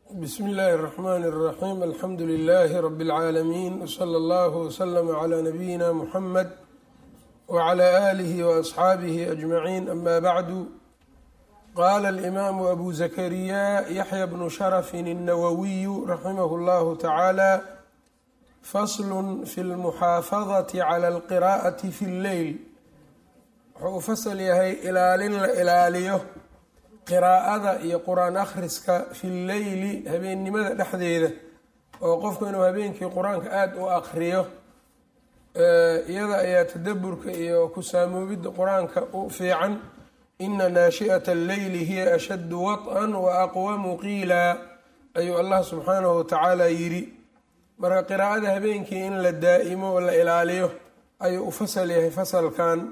bsm اllahi الرحmn الرaxيm alxamdu لlh rb العaalمين wslى اllه وslm عlى nabiyina mxamed wعlى آlih وأصxaabih أجmaعin ama bعdu qala الإmam أbu زkrya yaحyى bn shrف الnawwiy raximh اllah taعalى fasl fi اlmuxaafadaة عlى اlqirاءaة fi اlleyl wuxuu u fasl yahay ilaalin la ilaaliyo qiraa'ada iyo qur-aan akhriska fi lleyli habeennimada dhexdeeda oo qofku inuu habeenkii qur-aanka aada u aqriyo iyada ayaa tadaburka iyo ku saamoobidda qur-aanka u fiican ina naashi'ata alleyli hiya ashaddu waط'an wa aqwamu qiila ayuu allah subxaanahu watacaala yidhi marka qiraa'ada habeenkii in la daa'imo oo la ilaaliyo ayuu u fasal yahay fasalkan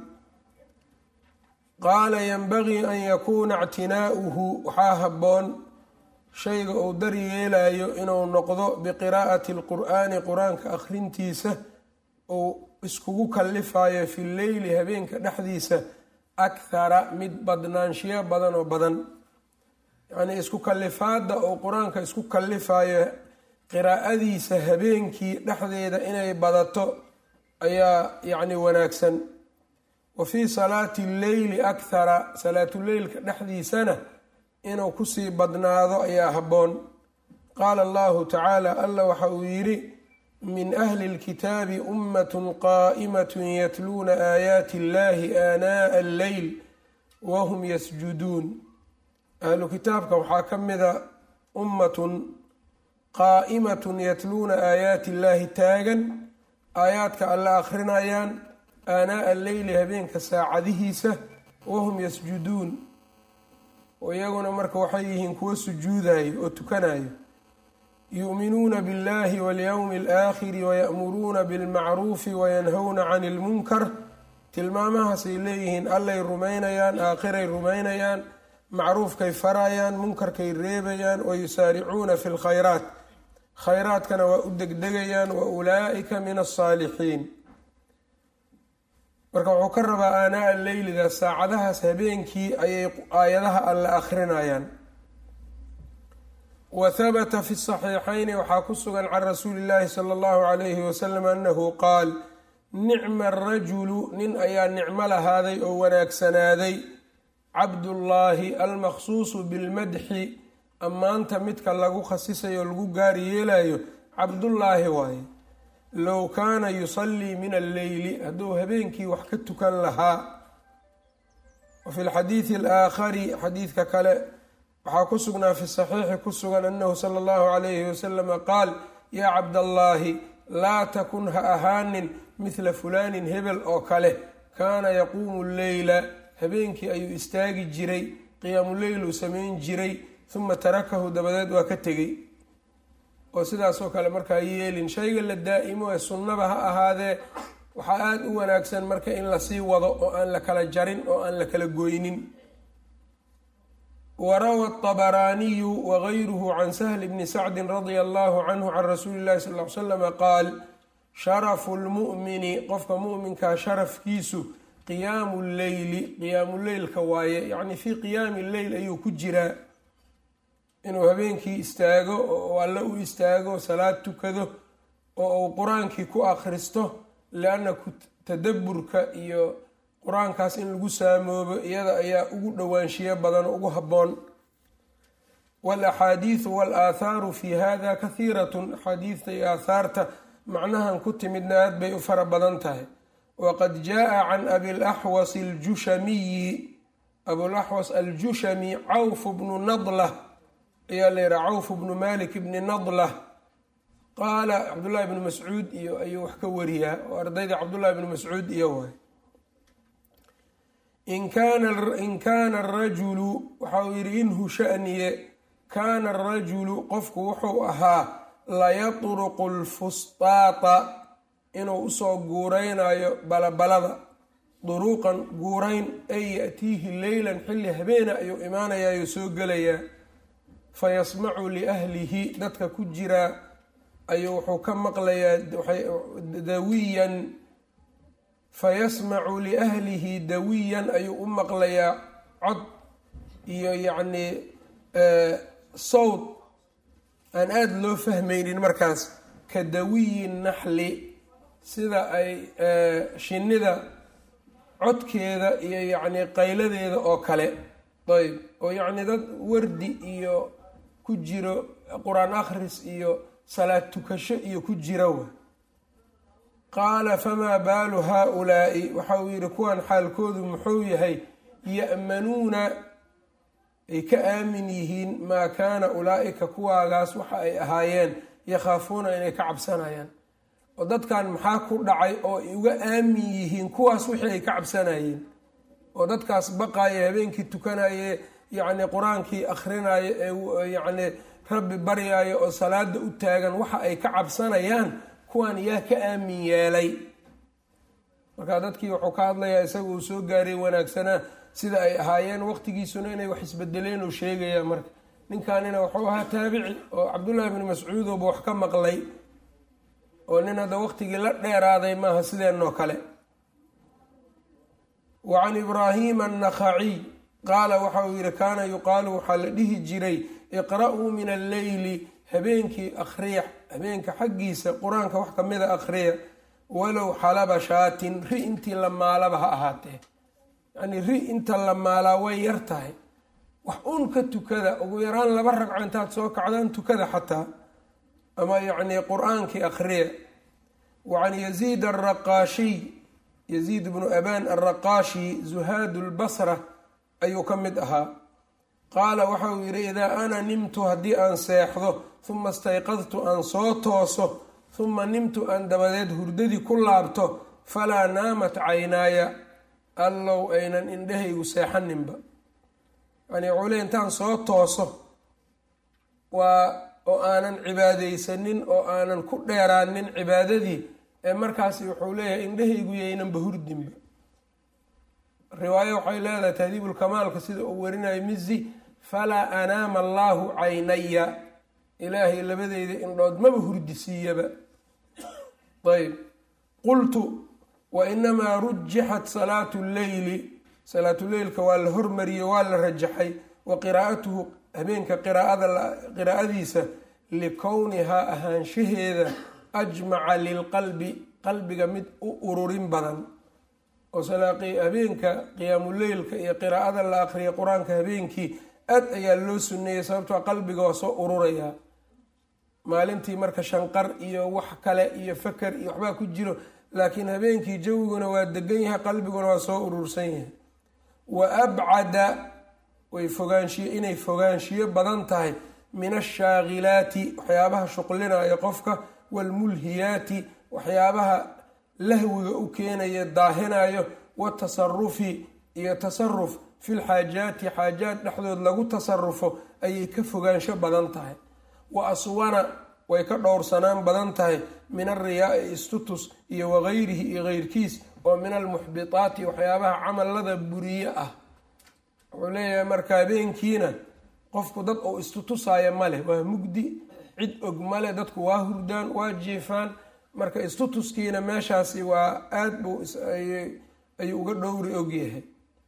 qaala yanbagii an yakuuna ictinaa'uhu waxaa habboon shayga uu dar yeelayo inuu noqdo biqiraa'ati alqur'aani qur-aanka akhrintiisa uu iskugu kalifayo fi leyli habeenka dhexdiisa akhara mid badnaanshiyo badan oo badan yacnii isku kalifaadda uu qur-aanka isku kalifayo qiraa'adiisa habeenkii dhexdeeda inay badato ayaa yacni wanaagsan wa fii salaati lleyli akhara salaatuleylka dhexdiisana inuu kusii badnaado ayaa habboon qaala allahu tacaala alla waxa uu yidhi min ahli اlkitaabi ummatun qaa'imatun yatluuna aayaati illahi aanaa'a alleyl wahum yasjuduun ahlu kitaabka waxaa ka mida ummatun qaa'imatun yatluuna aayaati illahi taagan aayaadka alla akhrinayaan aanaa'a alleyli habeenka saacadihiisa wahum yasjuduun iyaguna marka waxay yihiin kuwo sujuudayo oo tukanayo yu'minuuna biاllahi walyowmi alaakhiri waya'muruuna bilmacruufi wayanhowna cani ilmunkar tilmaamahaasay leeyihiin allay rumaynayaan aakhiray rumaynayaan macruufkay farayaan munkarkay reebayaan wayusaaricuuna fi lkhayraat khayraadkana waa u degdegayaan wa ulaa'ika min alsaalixiin marka wuxuu ka rabaa aanaa leyliga saacadahaas habeenkii ayay aayadaha alle akhrinayaan wa habata fi saxiixayni waxaa ku sugan can rasuuli illaahi sala allahu calayhi wasalam annahu qaal nicma arajulu nin ayaa nicmo lahaaday oo wanaagsanaaday cabdullaahi almaqsuusu bilmadxi ammaanta midka lagu khasisayo lagu gaari yeelayo cabdullaahi waaye low kaana yusallii min alleyli hadduu habeenkii wax ka tukan lahaa wa fi lxadiidi alaakhari xadiidka kale waxaa ku sugnaa fi saxiixi ku sugan annahu sala allahu calayhi wasalama qaal yaa cabdallaahi laa takun ha ahaanin midla fulaanin hebel oo kale kaana yaquumu lleyla habeenkii ayuu istaagi jiray qiyaamuleyluu samayn jiray huma tarakahu dabadeed waa ka tegey oo sidaasoo kale markaa yeelin shayga la daa'imo ee sunnaba ha ahaadee waxaa aada u wanaagsan marka in lasii wado oo aan la kala jarin oo aan la kala goynin warawa طabaraaniyu wagayruhu can sahli bni sacdi radia allahu canhu can rasuuli llahi sal l slama qaal sharafu lmu'mini qofka mu'minkaa sharafkiisu qiyaamu lleyli qiyaamu leylka waaye yacni fii qiyaami lleyl ayuu ku jiraa inuu habeenkii istaago oo alle u istaago salaad tukado oo uu qur-aankii ku akhristo lianna tadaburka iyo qur-aankaas in lagu saamoobo iyada ayaa ugu dhowaanshiyo badan oo ugu habboon waalaxaadiidu waalaaathaaru fi hada kahiiratun axaadiidta iyo aahaarta macnahan ku timidna aad bay u fara badan tahay waqad jaa can abilaxwas aljushamiyi abulaxwas aljushami cawf bnu nadlah ayaa la yihaha cawf bnu malik bni nadlah qaala cabdullahi bnu mascuud iyo ayuu wax ka wariyaa oo ardayda cabdullahi bnu mascuud iyo waay in kaana arajulu waxa uu yidhi inhu shaniye kaana arajulu qofku wuxuu ahaa layatruqu lfustaata inuu usoo guureynayo balabalada duruuqan guurayn ay ya'tiihi leylan xilli habeena ayuu imaanayaayuu soo gelayaa fayasmacu liahlihi dadka ku jiraa ayuu wuxuu ka maqlayaa dawiyan fayasmacu liahlihi dawiyan ayuu u maqlayaa cod iyo yacnii sawd aan aada loo fahmaynin markaas ka dawiyi naxli sida ay shinnida codkeeda iyo yacni qayladeeda oo kale ayb oo yacni dad wardi iyo ku jiro qur-aan akhris iyo salaad tukasho iyo ku jira wa qaala famaa baalu haa-ulaa'i waxa uu yidhi kuwan xaalkoodu muxuu yahay ya'manuuna ay ka aamin yihiin maa kaana ulaa'ika kuwaagaas waxa ay ahaayeen yakhaafuuna inay ka cabsanayaan oo dadkan maxaa ku dhacay oo ay uga aamin yihiin kuwaas wixii ay ka cabsanayeen oo dadkaas baqaaya habeenkii tukanaye yacni qur-aankii akhrinayo ee yacni rabbi baryaayo oo salaada u taagan waxa ay ka cabsanayaan kuwan yaa ka aamin yeelay marka dadkii wuxuu ka hadlayaa isaga uu soo gaaray wanaagsanaa sida ay ahaayeen waqtigiisuna inay wax isbedeleen uu sheegaya marka ninkanina wuxuu ahaa taabici oo cabdullaahi bni mascuudoba wax ka maqlay oo nin hadda waqtigii la dheeraaday maaha sideenoo kale wa can ibraahima annakhaciy qaala waxa uu yihi kaana yuqaalu waxaa la dhihi jiray iqra-uu min alleyli habeenkii akhriya habeenka xaggiisa qur-aanka wax kamida akhriya walow xalaba shaatin ri intii la maalaba ha ahaatee yacnii ri inta la maalaa way yar tahay wax uun ka tukada ugu yaraan laba ragco intaad soo kacdaan tukada xataa ama yacnii qur-aankii akhriya wa can yaziid alraqaashiy yaziid bnu abaan alraqaashi zuhaadu lbasra ayuu ka mid ahaa qaala waxa uu yidhi idaa ana nimtu haddii aan seexdo huma istayqadtu aan soo tooso huma nimtu aan dabadeed hurdadii ku laabto falaa naamat caynaaya allow aynan indhahaygu seexaninba yani wuxuu le intaan soo tooso waa oo aanan cibaadaysanin oo aanan ku dheeraanin cibaadadii ee markaasi wuxuu leeyahay indhahaygu yaynanba hurdinba riwaayo waxay leedahay tahdiibulkamaalka sida uu warinayo mizi falaa anaama allaahu caynaya ilaahay labadeyda indhood maba hurdisiiyaba ayb qultu wa inamaa rujixat salaatu lleyli salaatuleylka waa la hormariyey waa la rajaxay wa qiraa'atuhu habeenka qiraa'adiisa likownihaa ahaanshaheeda ajmaca lilqalbi qalbiga mid u ururin badan oo habeenka qiyaamuleylka iyo qiraa'ada la aqriya qur-aanka habeenkii aad ayaa loo suneeyey sababtoo qalbiga waa soo ururayaa maalintii marka shanqar iyo wax kale iyo faker iyo waxbaa ku jiro laakiin habeenkii jawiguna waa degan yahay qalbiguna waa soo urursan yahay wa abcada way fogaanshiyo inay fogaanshiyo badan tahay min ashaagilaati waxyaabaha shuqlinaya qofka waalmulhiyaati waxyaabaha lahwiga u keenaya daahinayo watasarufi iyo tasaruf filxaajaati xaajaad dhexdood lagu tasarufo ayay ka fogaansho badan tahay wa aswana way ka dhowrsanaan badan tahay min alriyaai istutus iyo wagayrihi iyo keyrkiis oo min almuxbitaati waxyaabaha camallada buriye ah wuxuu leeyahay marka habeenkiina qofku dad uu istutusaayo male waa mugdi cid og male dadku waa hurdaan waa jiifaan marka istutuskiina meeshaasi waa aada buu ayuu uga dhowri ogyahay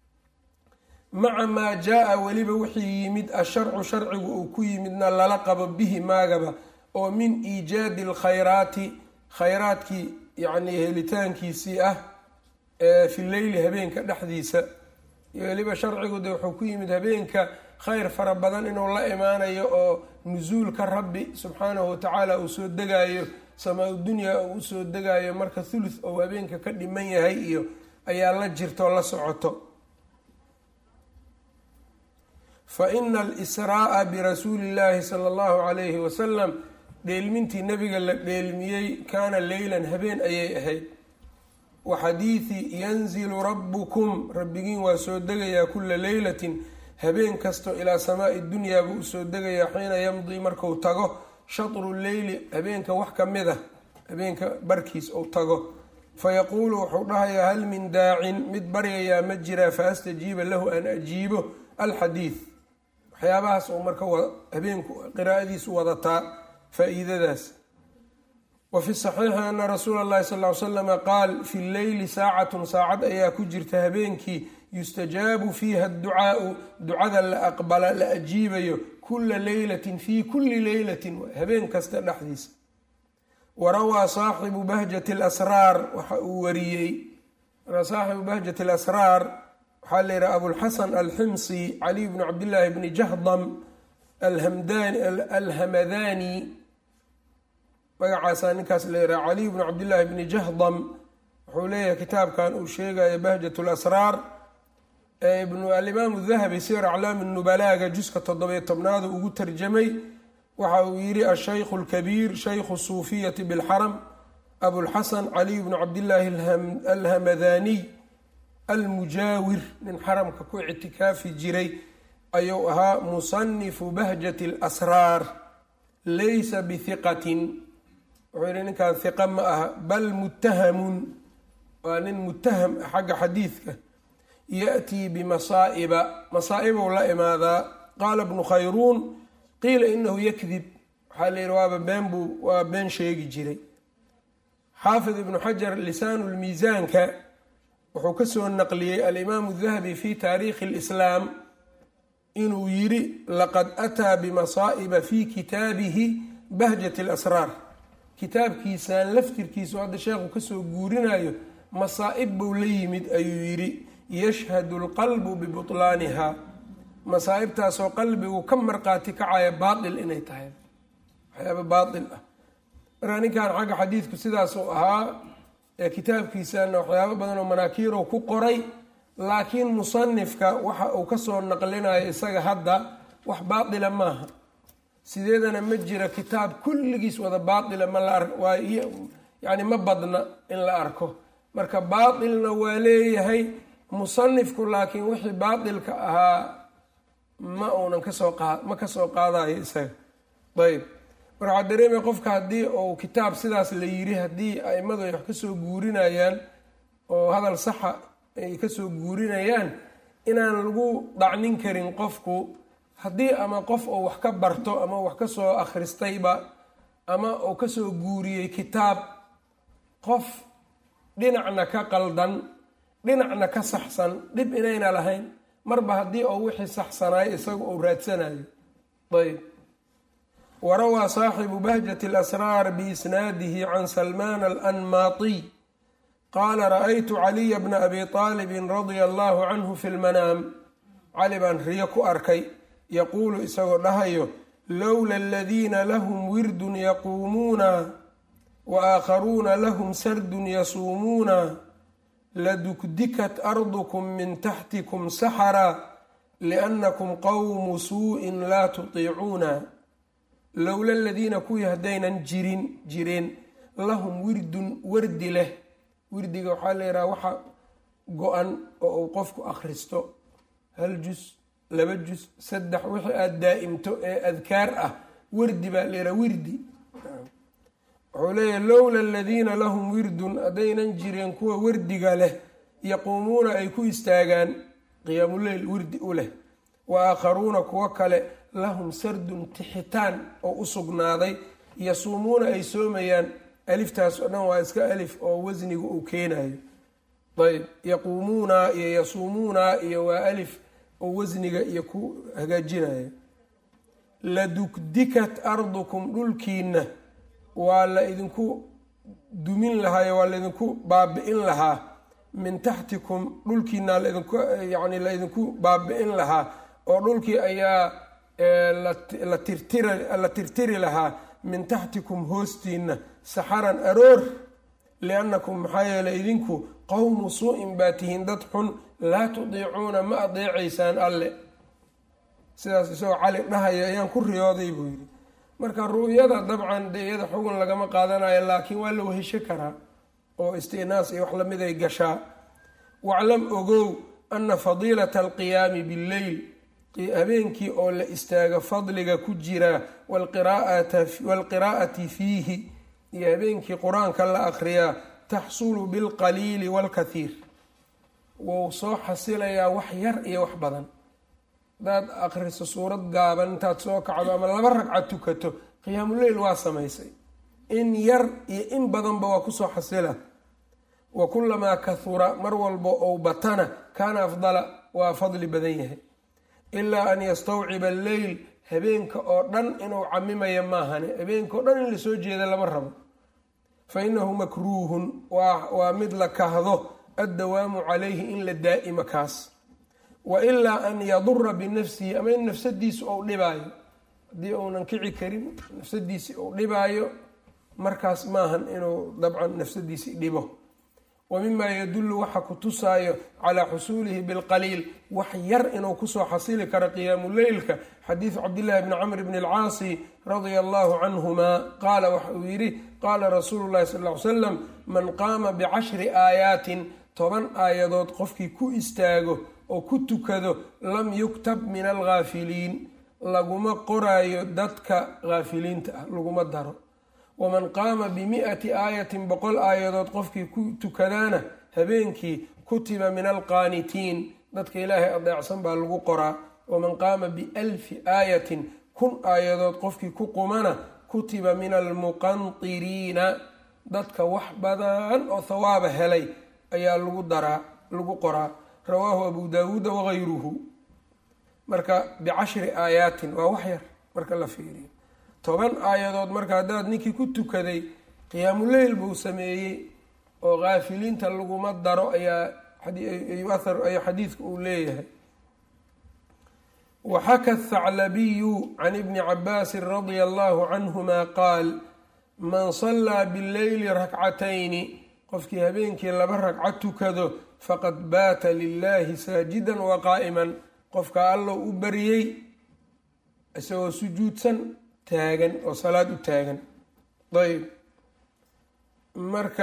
maca maa jaa-a weliba wixii yimid asharcu sharcigu uu ku yimidna lala qabo bihi maagaba oo min iijaadi alkhayraati khayraadkii yacnii helitaankiisii ah fi leyli habeenka dhexdiisa iyo weliba sharcigu de wuxuu ku yimid habeenka khayr fara badan inuu la imaanayo oo nusuulka rabbi subxaanahu watacaala uu soo degaayo samaa dunyaa uu usoo degaayo marka thuluth ou habeenka ka dhiman yahay iyo ayaa la jirto la socoto fa ina alisraa'a birasuuli illaahi sala allahu calayhi wasalam dheelmintii nabiga la dheelmiyey kaana leylan habeen ayay ahayd wa xadiidi yanzilu rabbukum rabbigiin waa soo degayaa kulla leylatin habeen kasto ilaa samaai dunyaa buu usoo degayaa xiina yamdii marku tago shatru leyli habeenka wax ka mid a habeenka barkiis uu tago fayaquulu wuxuu dhahayaa hal min daacin mid baryayaa ma jiraa fa astajiiba lahu an ajiibo alxadiid waxyaabahaas uu marka habeenku qiraa'adiisu wadataa faa-iidadaas wa fi saxiixi ana rasuula allahi sal ly slama qaal fi lleyli saacatun saacad ayaa ku jirta habeenkii yustajaabu fiiha adducaau ducada la aqbala la ajiibayo kula leylatin fii kulli leylatin habeen kasta dhexdiisa warawaa saaxibu bahjati alasraar waxa uu wariyey saaxibu bahjati alasraar waxaa la yidhaha abulxasan alximsi caliy bnu cabdillaahi bni jahdam alhamadani magacaasaa ninkaas la yidhaha caliy bnu cabdillaahi bni jahdam wuxuu leeyahay kitaabkan uu sheegayo bahjat lasraar alimaamu dahabi sir aclaami nubalaaga juska toddobiyo tobnaadu ugu tarjamay waxa uu yidhi ashaykhu lkabiir shaykhu suufiyati bilxaram abulxasan caliy bnu cabdillaahi alhamadaniy almujaawir nin xaramka ku ictikaafi jiray ayuu ahaa musanifu bahjati alasraar laysa bihiqatin wuxuu yidhi ninkaan hiqa ma aha bal muttahamun waa nin muttaham ah xagga xadiidka yaأtii bimasaa'iba masaa'ibou la imaadaa qaala bnu khayruun qiila inahu yakdib waxaa la yidhi waaba been buu waa been sheegi jiray xaafid ibnu xajar lisaanu lmiisaanka wuxuu ka soo naqliyey alimaamu dahabi fi taariikhi اlislaam inuu yidhi laqad ataa bimasaa'iba fi kitaabihi bahjat اlasraar kitaabkiisaan laftirkiisu hadda sheekhu kasoo guurinayo masaa'ib buu la yimid ayuu yidhi yashhadu lqalbu bibutlaaniha masaa'ibtaasoo qalbigu ka marqaati kacaya baatil inay tahay waxyaaba baatil ah markaa ninkan xagga xadiidku sidaasuu ahaa ee kitaabkiisana waxyaabo badan oo manaakiirow ku qoray laakiin musanifka waxa uu kasoo naqlinayo isaga hadda wax baatila maaha sideedana ma jira kitaab kulligiis wada baatila ma la ar yani ma badna in la arko marka baatilna waa leeyahay musanifku laakiin wixii baatilka ahaa ma uunan kasoo qaad ma kasoo qaadayo isaga ayb marka waxaa dareemaya qofka haddii uu kitaab sidaas la yiri haddii aimadu ay wax kasoo guurinayaan oo hadal saxa ay kasoo guurinayaan inaan lagu dhacnin karin qofku haddii ama qof uu wax ka barto ama wax kasoo akhristayba ama uu kasoo guuriyey kitaab qof dhinacna ka qaldan dhinacna ka saxsan dhib inayna lahayn marba haddii uu wixii saxsanayo isagu uu raadsanayo ayb warawaa saaxibu bahjati alasraar biisnaadihi can salmaan alanmaatiy qaala ra-aytu caliya bna abi aalibin radia allahu canhu fi lmanaam cali baan riyo ku arkay yaquulu isagoo dhahayo lowla aladiina lahum wirdun yaquumuuna wa aakharuuna lahum sardun yasuumuuna ladukdikat ardukum min taxtikum saxara liannakum qowmu suu-in laa tutiicuuna lowla aladiina kuwii haddaynan jirin jireen lahum wirdun wardi leh wirdiga waxaa la yidhaha waxa go-an oo uu qofku akhristo hal jus laba jus saddex wixii aada daa'imto ee adkaar ah wardi baa la yidhaha wirdi wuxuu leeyahay lowla aladiina lahum wirdun haddaynan jireen kuwa wardiga leh yaquumuuna ay ku istaagaan qiyaamuleyl wirdi u leh wa aakharuuna kuwo kale lahum sardun tixitaan oo u sugnaaday yasuumuuna ay soomayaan aliftaas oo dhan waa iska alif oo wasniga uu keenayo ayb yaquumuuna iyo yasuumuuna iyo waa alif oo wasniga iyo ku hagaajinayo ladukdikat ardukum dhulkiina waa la idinku dumin lahaayo waa laydinku baabi-in lahaa min taxtikum dhulkiina laidinku yani la idinku baabi-in lahaa oo dhulkii ayaa la tirtiri lahaa min taxtikum hoostiina saxaran aroor liannakum maxaa yeeley idinku qowmu suu-in baa tihiin dad xun laa tudiicuuna ma adeecaysaan alle sidaas isagoo cali dhahaya ayaan ku riyooday buu yidhi marka ru'yada dabcan dee iyada xugun lagama qaadanayo laakiin waa la wehesho karaa oo istinaas iyo wax lamid ay gashaa waclam ogow ana fadiilata alqiyaami billeyl habeenkii oo la istaago fadliga ku jira waalqiraa'ati fiihi iyo habeenkii qur-aanka la akhriyaa taxsulu bilqaliili waalkathiir wou soo xasilayaa wax yar iyo wax badan hadaad akhriso suurad gaaban intaad soo kacdo ama laba ragca tukato qiyaamuleyl waa samaysay in yar iyo in badanba waa kusoo xasila wa kulamaa kahura mar walba ou batana kaana afdala waa fadli badan yahay ilaa an yastawciba alleyl habeenka oo dhan inuu camimaya maahane habeenka oo dhan in lasoo jeeda lama rabo fa inahu makruuhun waa mid la kahdo addawaamu calayhi in la daa'imo kaas wa ilaa an yadura binafsihi ama in nafsadiisu ou dhibaayo haddii uunan kici karin nafsadiisi uu dhibaayo markaas maahan inuu dabcan nafsadiisi dhibo wa mimaa yadullu waxa ku tusaayo calaa xusuulihi bilqaliil wax yar inuu kusoo xasili karo qiyaamu leylka xadiidu cabdillahi bni camr bni alcaasi radia allahu canhuma qaala waxa uu yidhi qaala rasuulu llahi sal ly slam man qaama bicashri aayaatin toban aayadood qofkii ku istaago oo ku tukado lam yuktab min alghaafiliin laguma qoraayo dadka haafiliinta ah laguma daro waman qaama bimi'ati aayatin boqol aayadood qofkii ku tukadaana habeenkii kutiba min alqaanitiin dadka ilaahay adeecsan baa lagu qoraa waman qaama bialfi aayatin kun aayadood qofkii ku qumana kutiba min almuqantiriina dadka wax badan oo thawaaba helay ayaa lagu daraa lagu qoraa rawaahu abu daawuuda wagayruhu marka bicashri aayaatin waa wax yar marka la fiiriyo toban aayadood marka haddaad ninkii ku tukaday qiyaamuleyl buu sameeyey oo kaafiliinta laguma daro ayaa ayaa xadiidka uu leeyahay waxaka athaclabiyu can ibni cabaasin radia allahu canhuma qaal man sallaa bileyli rakcatayni qofkii habeenkii laba ragco tukado faqad baata lilahi saajidan wa qaa'iman qofka allow u bariyey isagoo sujuudsan taagan oo salaad u taagan ayb marka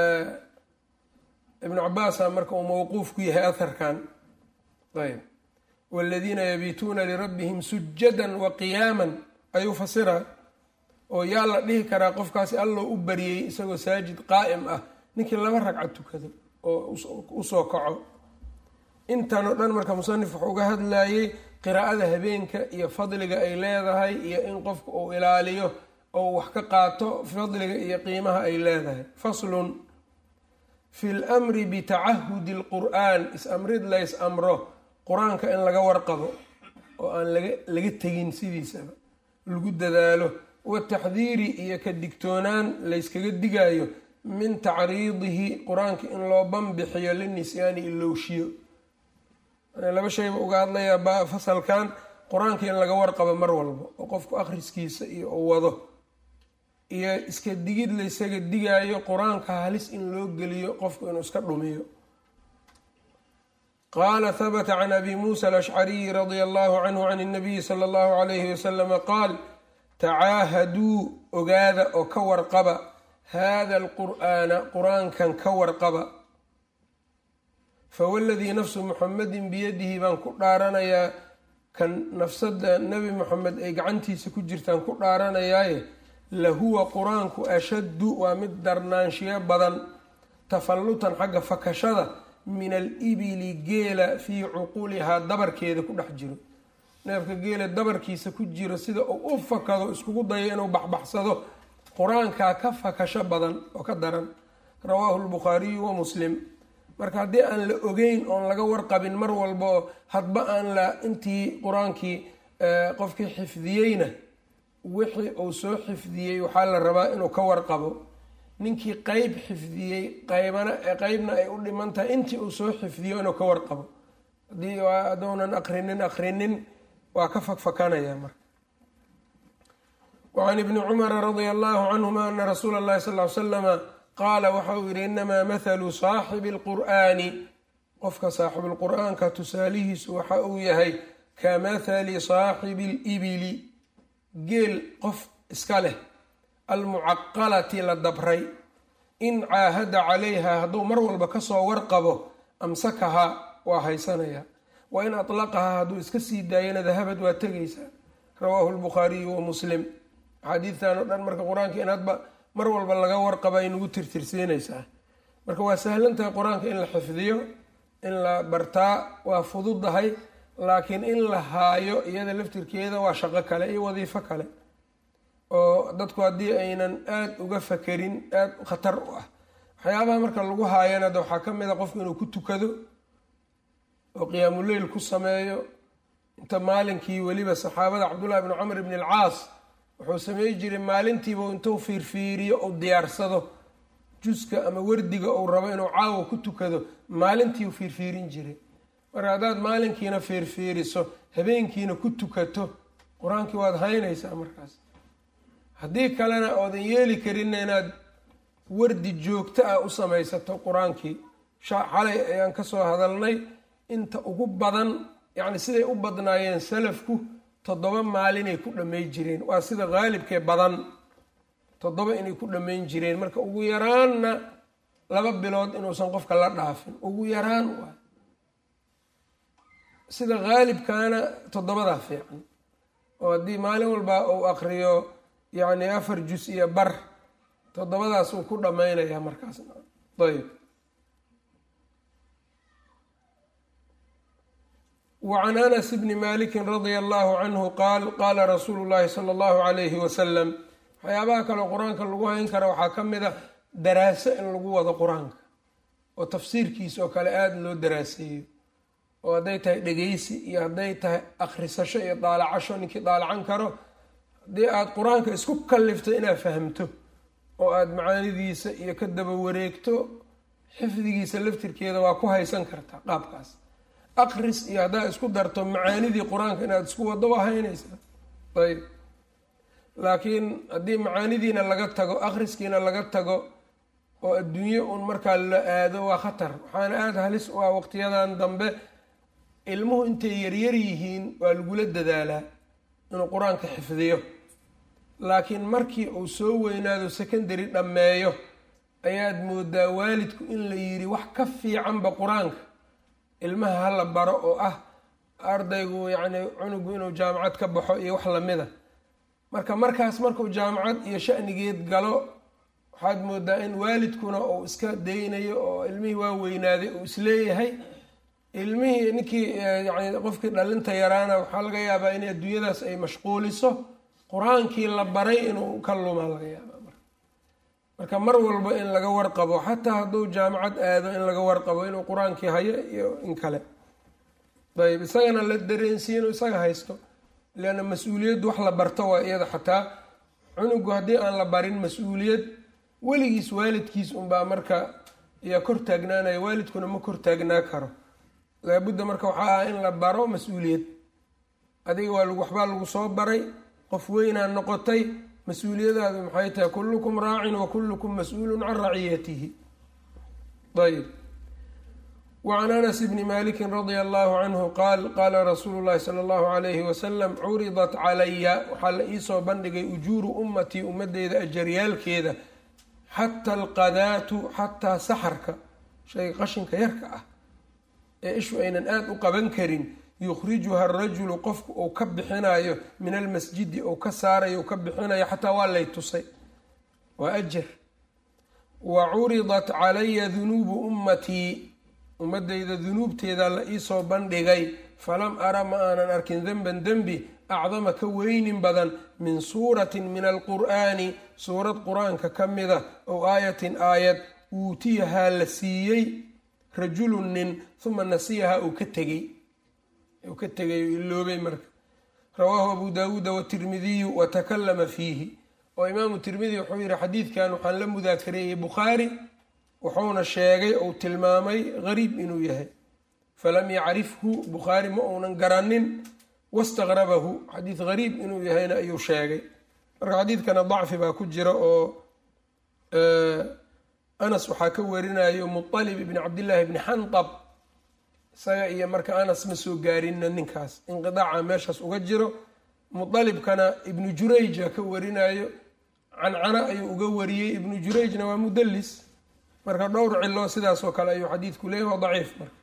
ibnu cabaasa marka uu mawquuf ku yahay aharkan ayb waladiina yabiituuna lirabbihim sujadan wa qiyaaman ayuu fasiraa oo yaa la dhihi karaa qofkaasi alloo u bariyey isagoo saajid qaa'im ah ninkii laba ragca tukado oo usoo kaco intan oo dhan marka musanif wuxuu uga hadlayey qiraa'ada habeenka iyo fadliga ay leedahay iyo in qofka uu ilaaliyo oo wax ka qaato fadliga iyo qiimaha ay leedahay faslun fi lmri bitacahudi alqur'aan is-amrid lays amro qur-aanka in laga warqabo oo aan laga laga tegin sidiisaba lagu dadaalo wataxdiiri iyo ka digtoonaan layskaga digaayo min tacriidihi qur-aanka in loo banbixiyo linisyaani ilowshiyo laba shayba uga hadlayaa fasalkan qur-aanka in laga warqabo mar walba oo qofku akhriskiisa iyo u wado iyo iska digid laysaga digaayo qur-aanka halis in loo geliyo qofku inuu iska dhumiyo qaala habata can abi muusa alashcariyi radia allahu canhu can اnabiyi sala allahu alayhi wasalama qaal tacaahaduu ogaada oo ka warqaba hada alqur'aana qur-aankan ka warqaba fawaladii nafsu muxamedin biyadihi baan ku dhaaranayaa kan nafsada nebi moxamed ay gacantiisa ku jirtaan ku dhaaranayaaye lahuwa qur-aanku ashaddu waa mid darnaanshiyo badan tafallutan xagga fakashada min alibili geela fii cuqulihaa dabarkeeda ku dhex jiro neefka geela dabarkiisa ku jiro sida uu u fakado iskugu dayo inuu baxbaxsado qur-aankaa ka fakasho badan oo ka daran rawaahu lbukhaariyu wa muslim marka haddii aan la ogeyn oon laga warqabin mar walba oo hadba aan la intii qur-aankii qofkii xifdiyeyna wixii uu soo xifdiyey waxaa la rabaa inuu ka warqabo ninkii qeyb xifdiyey qaybana qeybna ay u dhiman tahay intii uu soo xifdiyo inuu ka warqabo haddii haddounan akrinin akrinin waa ka fakfakanaya marka wacan ibni cumara radia allahu canhuma ana rasuula allahi sal ly slama qaala waxa uu yidhi inamaa mathalu saaxibi alqur'aani qofka saaxibulqur'aanka tusaalihiisu waxa uu yahay ka mathali saaxibi alibili geel qof iska leh almucaqalati la dabray in caahada calayha hadduu mar walba kasoo warqabo amsakahaa waa haysanaya wa in atlaqahaa hadduu iska sii daayana dahabad waa tegaysaa rawaahu lbukhaariyu wa muslim axaadiidtan oo dhan marka qur-aanka inaadba mar walba laga warqaba ay nagu tirtirsiinaysaa marka waa sahlan tahay qur-aanka in la xifdiyo in la bartaa waa fududahay laakiin in la haayo iyada laftirkeeda waa shaqo kale iyo wadiifo kale oo dadku haddii aynan aada uga fakerin aada khatar u ah waxyaabaha marka lagu haayana de waxaa ka mid a qofku inuu ku tukado oo qiyaamuleyl ku sameeyo inta maalinkii weliba saxaabada cabdullahi bni camr bni alcaas wuxuu samey jiray maalintiiba intuu fiirfiiriyo ou diyaarsado juska ama wardiga uu rabo inuu caawa ku tukado maalintii u fiirfiirin jiray marka haddaad maalinkiina fiirfiiriso habeenkiina ku tukato qur-aankii waad haynaysaa markaas haddii kalena oodan yeeli karinna inaad wardi joogto ah u samaysato qur-aankii xalay ayaan kasoo hadalnay inta ugu badan yacni siday u badnaayeen salafku toddoba maalinay ku dhammayn jireen waa sida qaalibkee badan toddoba inay ku dhammayn jireen marka ugu yaraanna laba bilood inuusan qofka la dhaafin ugu yaraan waa sida qaalibkaana toddobadaa fiican oo haddii maalin walba uu aqriyo yacni afar jus iyo bar toddobadaas uu ku dhammaynayaa markaasna ayb wacan anas bni malikin radia allahu canhu qaal qaala rasuulu llahi sala allahu calayhi wasalam waxyaabaha kaleo qur-aanka lagu hayn kara waxaa ka mid a daraaso in lagu wado qur-aanka oo tafsiirkiisa oo kale aada loo daraaseeyo oo hadday tahay dhegeysi iyo hadday tahay akhrisasho iyo daalacasho ninkii daalacan karo haddii aada qur-aanka isku kallifto inaad fahamto oo aada macaanidiisa iyo ka daba wareegto xifdigiisa laftirkeeda waa ku haysan kartaa qaabkaas aqris iyo haddaad isku darto macaanidii qur-aanka inaad isku waddo waa haynaysaa ayb laakiin haddii macaanidiina laga tago akhriskiina laga tago oo adduunye un markaa la aado waa khatar waxaana aada halis u ah waqtiyadan dambe ilmuhu intay yaryar yihiin waa lagula dadaalaa inuu qur-aanka xifdiyo laakiin markii uu soo weynaado secondary dhammeeyo ayaad moodaa waalidku in la yidhi wax ka fiicanba qur-aanka ilmaha hala baro oo ah ardaygu yacni cunugu inuu jaamacad ka baxo iyo wax lamida marka markaas markuu jaamacad iyo shanigeed galo waxaad moodaa in waalidkuna uu iska daynayo oo ilmihii waa weynaaday uu isleeyahay ilmihii ninkii yani qofkii dhalinta yaraana waxaa laga yaabaa in adduunyadaas ay mashquuliso qur-aankii la baray inuu ka lumaa laga yaabaa marka mar walba in laga warqabo xataa hadduu jaamacad aado in laga warqabo inuu qur-aankii hayo iyo in kale ayb isagana la dareensiye inuu isaga haysto leanna mas-uuliyaddu wax la barto waa iyada xataa cunugu haddii aan la barin mas-uuliyad weligiis waalidkiis unbaa marka yaa kor taagnaanaya waalidkuna ma kor taagnaa karo laabudda marka waxaa ah in la baro mas-uuliyad adiga waa waxbaa lagu soo baray qof weynaa noqotay mas-uuliyadaadu maxay tahay kullukum raacin wa kullukum mas-uulun can raciyatihi ayb wacan anas bni maliki radia allahu canhu qaal qaala rasuulu llahi sala allahu alayhi wasalam curidat calaya waxaa la iisoo bandhigay ujuuru ummatii ummadeyda ajaryaalkeeda xata alqadaatu xataa saxarka shayga qashinka yarka ah ee ishu aynan aada u qaban karin yukhrijuha arajulu qofku uu ka bixinayo min almasjidi ou ka saarayo u ka bixinayo xataa waa lay tusay waa ajar wa curidat calaya dunuubu ummatii ummadeyda dunuubteeda la iisoo bandhigay falam ara ma aanan arkin denban dembi acdama ka weynin badan min suuratin min alqur'aani suurad qur-aanka ka mida ow aayatin aayad uutiyahaa la siiyey rajulun nin huma nasiyahaa uu ka tegey uu ka tegay u iloobay marka rawaahu abu daawuuda watirmidiyu watakallama fiihi oo imaamu tirmidi wuxuu yihi xadiidkan waxaan la mudaakareeyey bukhaari wuxuuna sheegay ou tilmaamay gariib inuu yahay falam yacrifhu bukhaari ma uunan garanin wastaqrabahu xadiid gariib inuu yahayna ayuu sheegay marka xadiidkana dacfi baa ku jira oo anas waxaa ka warinayo muطalib ibni cabdillaahi bni xandab isaga iyo marka anas ma soo gaarinna ninkaas inqidaaca meeshaas uga jiro muطalibkana ibnu jurayja ka warinayo cancana ayuu uga wariyey ibnu jurayjna waa mudalis marka dhowr cilo sidaas oo kale ayuu xadiidku leeyahy waa daciif marka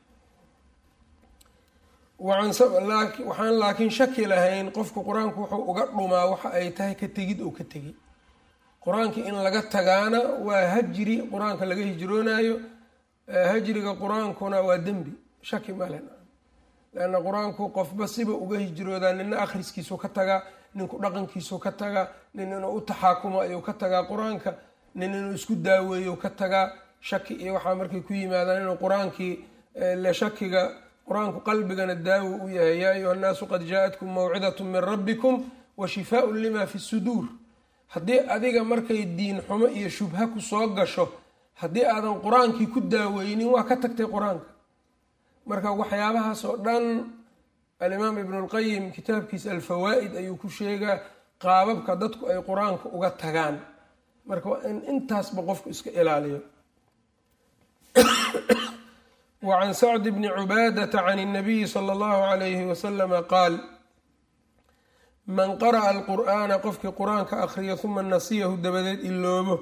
waxaan laakiin shaki lahayn qofku qur-aanku wuxuu uga dhumaa waxa ay tahay ka tegid oo ka tegay qur-aanka in laga tagaana waa hajri qur-aanka laga hijroonaayo hajriga qur-aankuna waa dembi shaki malen leanna qur-aanku qofba siba uga hijroodaa nina akhriskiisu ka tagaa ninku dhaqankiisu ka tagaa nin inuu u taxaakumo ayuu ka tagaa qur-aanka nin inuu isku daaweeyo ka tagaa shaki iyo waxaa markay ku yimaadaan inuu qur-aankii le shakiga qur-aanku qalbigana daawo u yahay yaa ayuha nnaasu qad jaa-atkum mawcidatun min rabbikum wa shifaaun lima fi suduur haddii adiga markay diin xumo iyo shubha ku soo gasho haddii aadan qur-aankii ku daaweynin waa ka tagtay qur-aanka marka waxyaabahaas oo dhan alimaam ibnulqayim kitaabkiisa alfawaa'id ayuu ku sheegaa qaababka dadku ay qur-aanka uga tagaan marka waa in intaasba qofku iska ilaaliyo wa can sacdi bni cubaadata can اnabiyi sala allahu alayhi wasalama qaal man qara'a alqur'aana qofkii qur-aanka akhriya huma nasiyahu dabadeed iloobo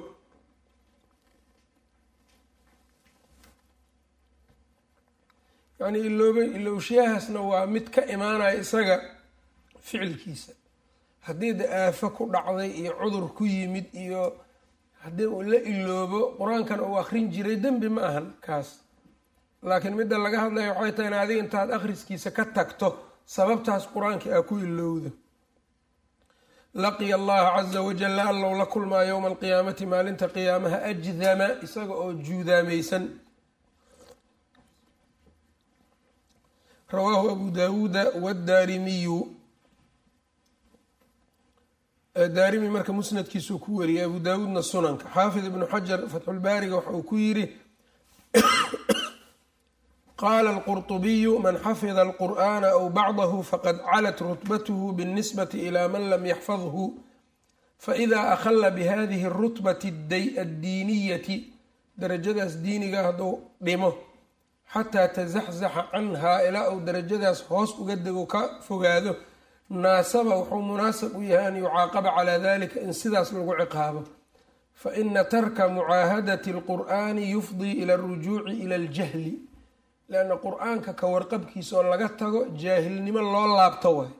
yacnii iloobay ilowshiyahaasna waa mid ka imaanaya isaga ficilkiisa haddii de aafo ku dhacday iyo cudur ku yimid iyo haddii uu la iloobo qur-aankan uu akrin jiray dembi ma ahan kaas laakiin midda laga hadlaya waxay tahay in adiga intaad akhriskiisa ka tagto sababtaas qur-aankii aa ku ilowdo laqiya allaha caza wajalla allow la kulmaa yowma alqiyaamati maalinta qiyaamaha ajdama isaga oo juudaamaysan rawaahu abu daawuuda wadaarimiyu daarimi marka musnadkiisuu ku wariyay abu daawuudna sunanka xaafid ibnu xajar fatxulbaariga waxa uu ku yidhi qaala alqurطubiyu man xafida alqur'ana aw bacdahu faqad calat rutbathu biاlnisbati ila man lam yaxfadhu faإida akhla bihadihi اrutbati addiiniyati darajadaas diiniga hadduu dhimo xataa tazaxzaxa canhaa ilaa uu darajadaas hoos uga dego ka fogaado naasaba wuxuu munaasab u yahay an yucaaqaba calaa dalika in sidaas lagu ciqaabo faina tarka mucaahadati اlqur'ani yufdii ila اlrujuuci ila اljahli lanna qur-aanka ka warqabkiisa oo laga tago jaahilnimo loo laabto waay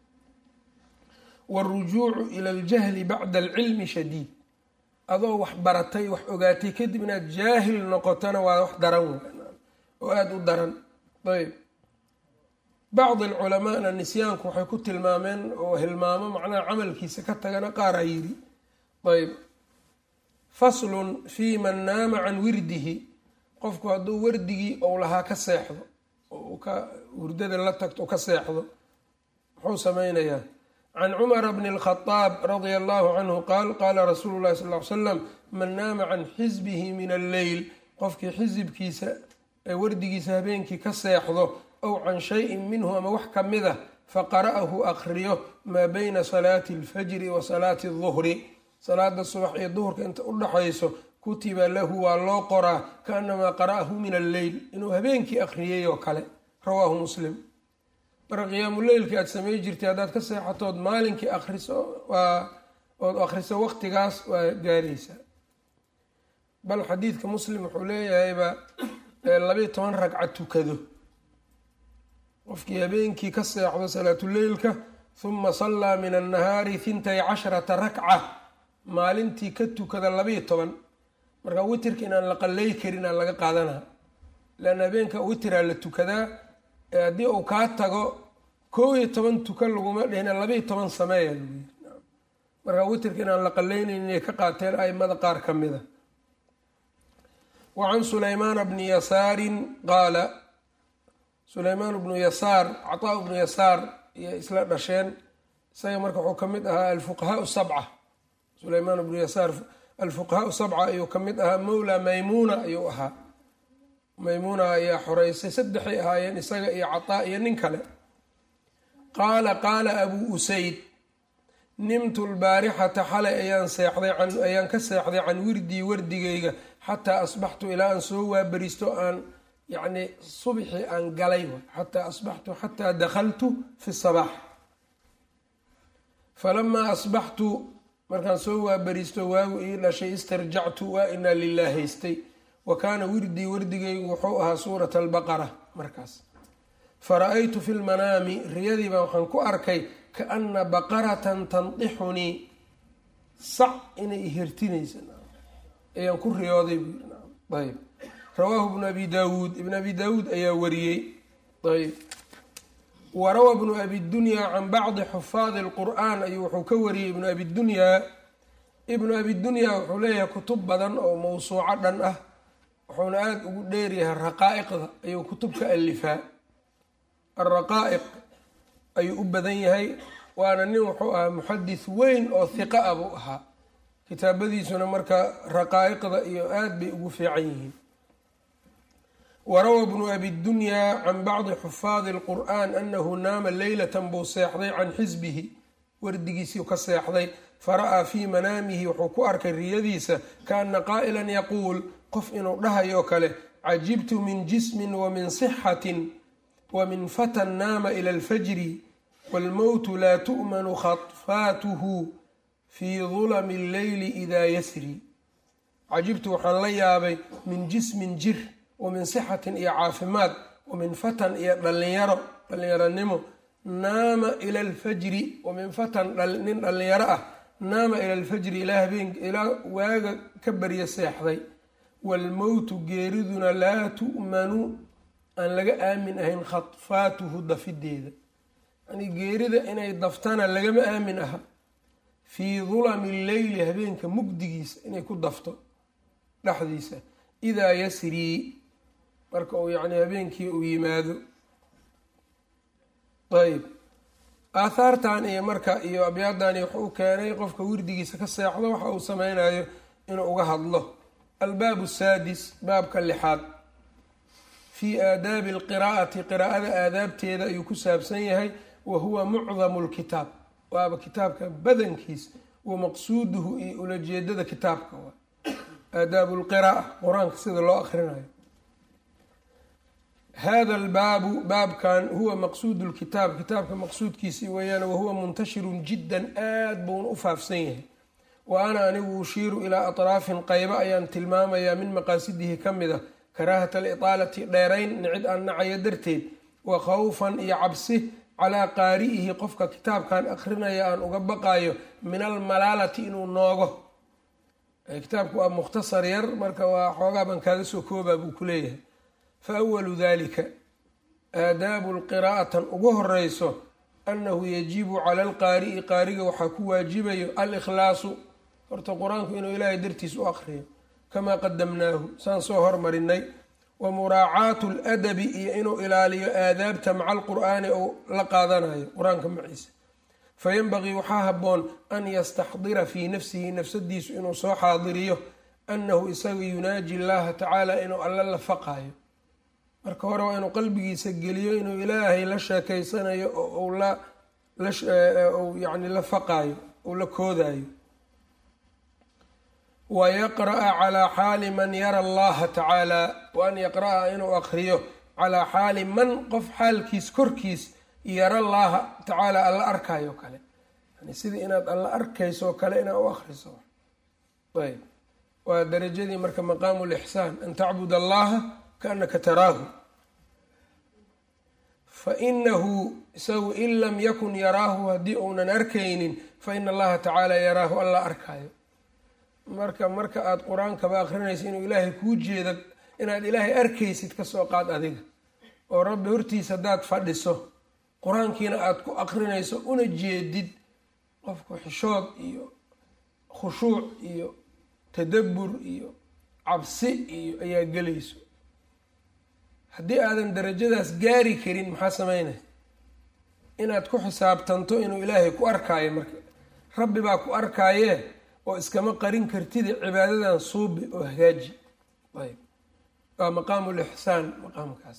wاlrujuucu ila اljahli bacda alcilmi shadiid adoo wax baratay wax ogaatay kadib inaad jaahil noqotona waa wax daran w oo aada u daran ayb bacdi alculamaana nisyaanku waxay ku tilmaameen oo hilmaamo macnaha camalkiisa ka tagana qaaraa yidhi ayb faslun fii man naama can wirdihi qofku hadduu wardigii ou lahaa ka seexdo oo ka hurdada la tagto ka seexdo muxuu sameynayaa can cumara bni اlkhadaab radia allahu canhu qaal qaala rasuulu llahi sal ly slam man naama can xisbihi min alleyl qofkii xisibkiisa ee wardigiisa habeenkii ka seexdo ow can shayin minhu ama wax ka mid a faqara'ahu akriyo maa bayna salaati alfajri wa salaati aduhri salaada subax iyo duhurka inta u dhaxayso kutiba lahu waa loo qoraa kaanamaa qara'ahu min alleyl inuu habeenkii akhriyay oo kale rawaahu muslim marka qiyaamuleylkii aada samey jirtay haddaad ka seexatood maalinkii akriso waa ood akhriso waqtigaas waa gaaraysaa bal xadiidka muslim wuxuu leeyahayba labayo toban ragca tukado qofkii habeenkii ka seexdo salaatuleylka huma sallaa min annahaari hintay casharata rakca maalintii ka tukada labayo toban marka witirka inaan la qallay karin aan laga qaadanaa leanna habeenka witiraa la tukadaa haddii uu kaa tago koob iyo toban tuka laguma dhihina labayo toban sameeya lagu yiri marka witirka inaan la qallaynayn inay ka qaateen aimada qaar ka mid a wa can sulaymaana bni yasaarin qaala sulaymaan bnu yasaar cataa bnu yasaar iyo isla dhasheen isaga marka wuxuu ka mid ahaa alfuqahaau sabca sulaymaan bnu yasaar alfuqahaau sabca ayuu ka mid ahaa mowla maymuuna ayuu ahaa maymuuna ayaa xoreysay saddexay ahaayeen isaga iyo cataa iyo nin kale qaala qaala abuu usayd nimtu lbaarixata xalay ayaan seexday ayaan ka seexday can wirdii wardigayga xataa asbaxtu ilaa aan soo waaberisto aan yacni subxii aan galay xataa asbaxtu xataa dakhaltu fi sabaax falamaa asbaxtu markaan soo waaberisto waagu ii dhashay istarjactu waa inaa lilah haystay wa kaana wirdii wardigaygu wuxuu ahaa suurata albaqara markaas fara-aytu fi lmanaami riyadii baan waxaan ku arkay kaana baqaratan tandixunii sac inay ihirtinaysa ayaan ku riyooday ayb rawaahu ibnu abi daawuud ibn abi daawuud ayaa wariyey ayb wa rawaa bnu abi dunyaa can bacdi xufaadi lqur'aan ayuu wuxuu ka wariyey ibnu abi dunyaa ibnu abi dunyaa wuxuu leeyahay kutub badan oo mawsuuco dhan ah wuxuuna aada ugu dheeryahay raqaa'iqda ayuu kutub ka alifaa alraqaa'iq ayuu u badan yahay waana nin wuxuu ahaa muxadis weyn oo hiqa ah buu ahaa kitaabadiisuna marka raqaa'iqda iyo aada bay ugu fiican yihiin warawa bnu abi dunyaa can bacdi xufaadi lqur'an anahu naama leylatan buu seexday can xisbihi wardigiisii ka seexday fara'aa fii manaamihi wuxuu ku arkay riyadiisa kaana qaa'ilan yaquul qof inuu dhahayoo kale cajibtu min jismin wa min sixatin wa min fatan naama ila alfajri waalmowtu laa tu'manu khafaatuhu fii dulami alleyli idaa yasri cajibtu waxaan la yaabay min jismin jir wa min sixatin iyo caafimaad wa min fatan iyo dhallinyaro dhallinyaronimo naama ila alfajri wa min fatan nin dhallinyaro ah naama ila alfajri ilaa habeen ilaa waaga ka barya seexday waalmowtu geeriduna laa tu'manu aan laga aamin ahayn khadfaatuhu dafideeda yani geerida inay daftana lagama aamin aha fii dulami lleyli habeenka mugdigiisa inay ku dafto dhexdiisa idaa yasrii marka uu yacni habeenkii uu yimaado ayb aathaartan iyo marka iyo abyaadani wuxuu u keenay qofka wirdigiisa ka seexdo waxa uu sameynayo inuu uga hadlo albaabu saadis baabka lixaad fii aadaabi alqiraa'ati qiraa'ada aadaabteeda ayuu ku saabsan yahay wa huwa mucdamu lkitaab waaba kitaabka badankiis wa maqsuuduhu iyo ulajeedada kitaabka waa aadaabu lqira'a qur-aanka sida loo akrinayo hada albaabu baabkan huwa maqsuudu lkitaab kitaabka maqsuudkiisii weeyaan wahuwa muntashirun jiddan aad buuna u faafsan yahay wa ana anigu ushiiru ilaa atraafin qaybo ayaan tilmaamayaa min maqaasidihi ka mid a karaahata alitaalati dheerayn nicid aan nacayo darteed wa khawfan iyo cabsi calaa qaari'ihi qofka kitaabkan akrinaya aan uga baqayo min almalaalati inuu noogo kitaabku waa mukhtasar yar marka waa xoogaa baan kaaga soo koobaa buu ku leeyahay fa awalu dalika aadaabu lqiraa'atan ugu horeyso annahu yajibu cala alqaari'i qaariga waxaa ku waajibayo alikhlaasu horta qur-aanku inuu ilaahay dartiis u aqriyo kamaa qadamnaahu saan soo hormarinay wa muraacaatu ladabi iyo inuu ilaaliyo aadaabta maca alqur'aani ou la qaadanayo qur-aanka maciisa fayanbagii waxaa habboon an yastaxdira fii nafsihi nafsadiisu inuu soo xaadiriyo annahu isaga yunaaji llaha tacaala inuu alla la faqayo marka hore waa inuu qalbigiisa geliyo inuu ilaahay la sheekeysanayo oo la yani la faqaayo ou la koodayo wa yaqra'a calaa xaali man yara allaha tacaala wa an yaqra'a inuu aqriyo calaa xaali man qof xaalkiis korkiis yara llaha tacaala alla arkayo kale yani sidii inaad alla arkayso kale inaad u akriso ayb waa darajadii marka maqaamu lixsaan an tacbud allaha kaanaka taraahu fa inahu isagu in lam yakun yaraahu haddii uunan arkaynin fa ina allaha tacaala yaraahu alla arkayo marka marka aada qur-aankaba akrinaysa inuu ilaahay kuu jeeda inaad ilaahay arkaysid kasoo qaad adiga oo rabbi hortiisa haddaad fadhiso qur-aankiina aada ku akrinayso una jeedid qofku xishood iyo khushuuc iyo tadabbur iyo cabsi iyo ayaa gelayso haddii aadan darajadaas gaari karin maxaa sameynaya inaad ku xisaabtanto inuu ilaahay ku arkaayo marka rabbi baa ku arkaayee oo iskama qarin kartida cibaadadan suubi oo hagaaji ayb waa maqaamu lixsaan maqaamkaas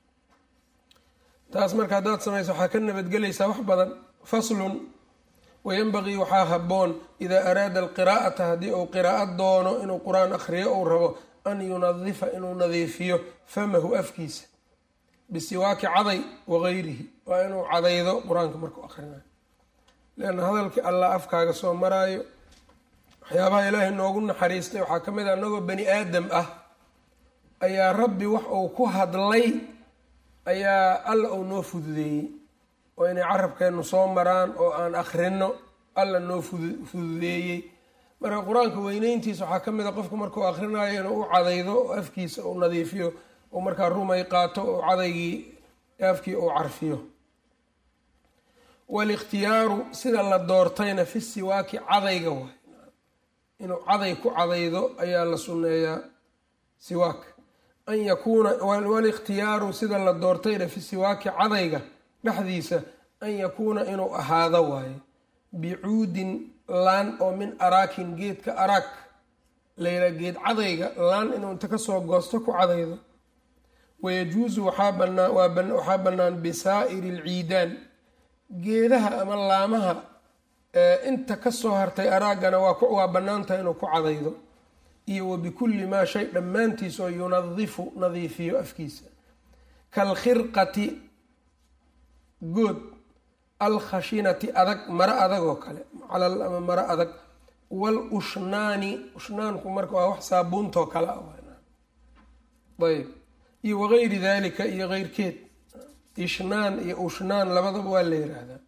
taas marka haddaad samayso waxaa ka nabadgelaysaa wax badan faslun wayanbagii waxaa habboon idaa araada alqiraa'ata haddii uu qiraa'o doono inuu qur-aan akhriyo uu rabo an yunadifa inuu nadiifiyo famahu afkiisa bisiwaaki caday wagayrihi waa inuu cadaydo qur-aanka markuu akhrinayo leanna hadalkii allah afkaaga soo maraayo waxyaabaha ilaahay noogu naxariistay waxaa ka mid a anagoo bani aadam ah ayaa rabbi wax uu ku hadlay ayaa alla uu noo fududeeyey oo inay carabkeennu soo maraan oo aan akhrino alla noo fududeeyey marka qur-aanka weyneyntiisa waxaa ka mid a qofku markuu akhrinayo inuu u cadaydo oo afkiisa uu nadiifiyo oo markaa rumay qaato oo cadaygii afkii uu carfiyo walikhtiyaaru sida la doortayna fi siwaaki cadayga waay inuu caday ku cadaydo ayaa la sunneeyaa siwaak an yakuuna walikhtiyaaru sida la doortayna fi siwaaki cadayga dhexdiisa an yakuuna inuu ahaado waaye bicuudin laan oo min araakin geedka araak layla geed cadayga laan inuu inta kasoo goosto ku cadaydo wayajuusu waxaa bannaan bisaa'iri alciidaan geedaha ama laamaha inta kasoo hartay araagana waa bannaantaha inuu ku cadaydo iyo wa bikulli maa shay dhammaantiis oo yunadifu nadiifiyo afkiisa kaalkhirqati good alkhashinati adag maro adag oo kale calal ama maro adag wal ushnaani ushnaanku marka waa wax saabuuntoo kale ah ayb iyo wagayri dalika iyo keyrkeed ishnaan iyo ushnaan labadaba waa la yiraahdaa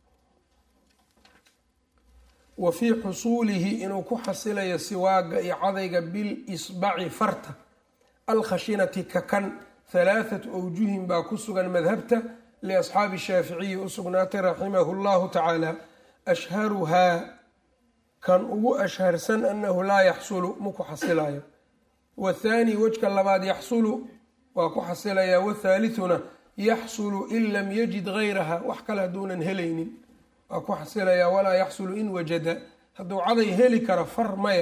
wa fii xusuulihi inuu ku xasilayo siwaaga iyo cadayga bil isbaci farta alkhashinati kakan halaathatu awjuhin baa ku sugan madhabta liasxaabi shaaficiyi u sugnaatay raximahu llahu tacaala ashharuhaa kan ugu ashharsan annahu laa yaxsulu ma ku xasilayo wathaani wejka labaad yaxsulu waa ku xasilayaa wathaalithuna yaxsulu in lam yajid gayraha wax kale hadduunan helaynin waa ku xasilayaa walaa yaxsulu in wajada hadduu caday heli karo far maya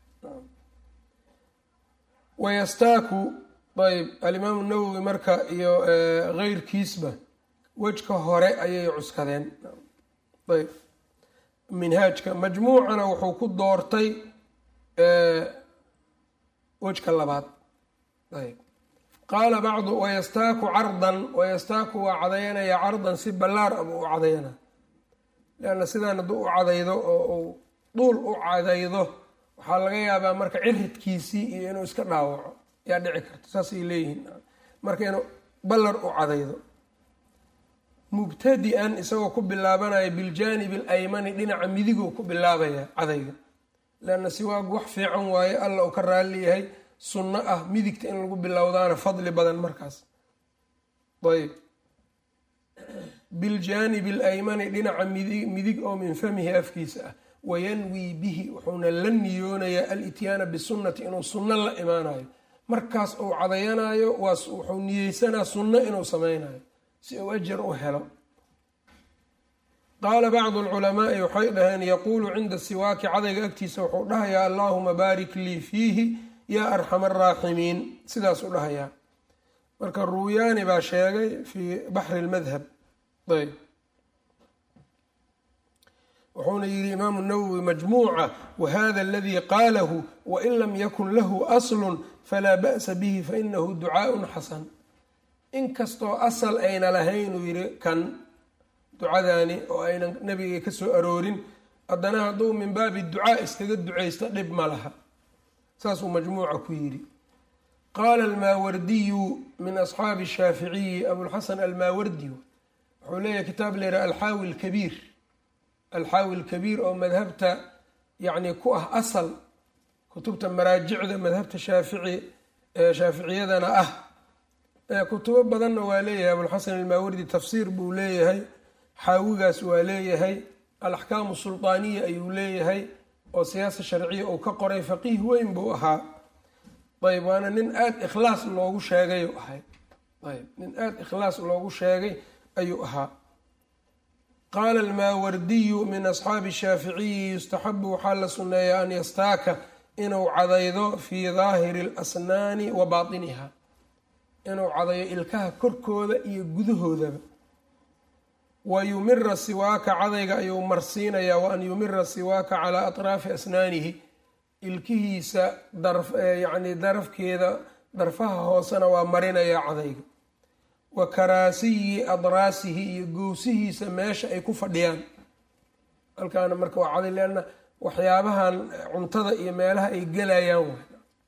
wayastaaku ayb alimaamu nawowi marka iyo keyrkiisba wejka hore ayay cuskadeen ayb minhaajka majmuucana wuxuu ku doortay wejka labaad ayb qaala bacdu wayastaaku cardan wayastaaku waa cadayanaya cardan si ballaar aba u cadayana leanna sidaan hadduu u cadaydo oo uu duul u cadaydo waxaa laga yaabaa marka ciridkiisii iyo inuu iska dhaawaco yaa dhici karta saasay leeyihiin marka inuu ballar u cadaydo mubtadi-an isagoo ku bilaabanaya biljaanibi alaymani dhinaca midiguu ku bilaabaya cadayga leanna siwaagu wax fiican waaye alla uu ka raalli yahay sunno ah midigta in lagu bilowdaana fadli badan markaas ayb biljaanibi alaymani dhinaca midig oo min famihi afkiisa ah wayanwii bihi wuxuuna la niyoonayaa alityaana bisunnati inuu sunno la imaanayo markaas uu cadayanayo wuxuu niyeysanaa sunno inuu sameynayo si uu ajar u helo qaala bacdu alculamaai waxay dhaheen yaquulu cinda siwaaki cadayga agtiisa wuxuu dhahayaa allaahuma baarik lii fiihi yaa arxama araaximiin sidaasuu dhahayaa marka ruuyaani baa sheegay fii baxri lmadhab ayb wuxuuna yihi imaamu nawowi majmuuca wahada aladii qaalahu wain lam yakun lahu aslun falaa ba'sa bihi fainahu ducaaءun xasan inkastoo asal ayna lahayn uu yihi kan ducadaani oo aynan nabiga ka soo aroorin haddana hadduu min baabi ducaa iskaga ducaysto dhib ma laha saasuu majmuuca ku yidhi qaala almaawardiyu min asxaabi shaaficiyi abulxasan almaawardi wuxuu leeyahay kitaab leeraa alxaawi lkabiir alxaawi lkabiir oo madhabta yacni ku ah asal kutubta maraajicda madhabta shaafici shaaficiyadana ah kutubo badanna waa leeyahay abulxasan almaawardi tafsiir buu leeyahay xaawigaas waa leeyahay alaxkaamu sulطaaniya ayuu leeyahay oo siyaasa sharciya uu ka qoray faqiih weyn buu ahaa ayb waana nin aada ikhlaas loogu sheegayu ahay ayb nin aada ikhlaas loogu sheegay ayuu ahaa qaala almaawardiyu min asxaabi shaaficiyi yustaxabu waxaa la sunneeyaa an yastaaka inuu cadaydo fii daahiri alasnaani wa baatiniha inuu cadayo ilkaha korkooda iyo gudahoodaba wa yumira siwaaka cadayga ayuu marsiinayaa wa an yumira siwaaka calaa atraafi asnaanihi ilkihiisa yacni darafkeeda darfaha hoosena waa marinayaa cadayga wa karaasiyi adraasihi iyo gowsihiisa meesha ay ku fadhiyaan halkaana marka waa caday leanna waxyaabahan cuntada iyo meelaha ay gelayaan w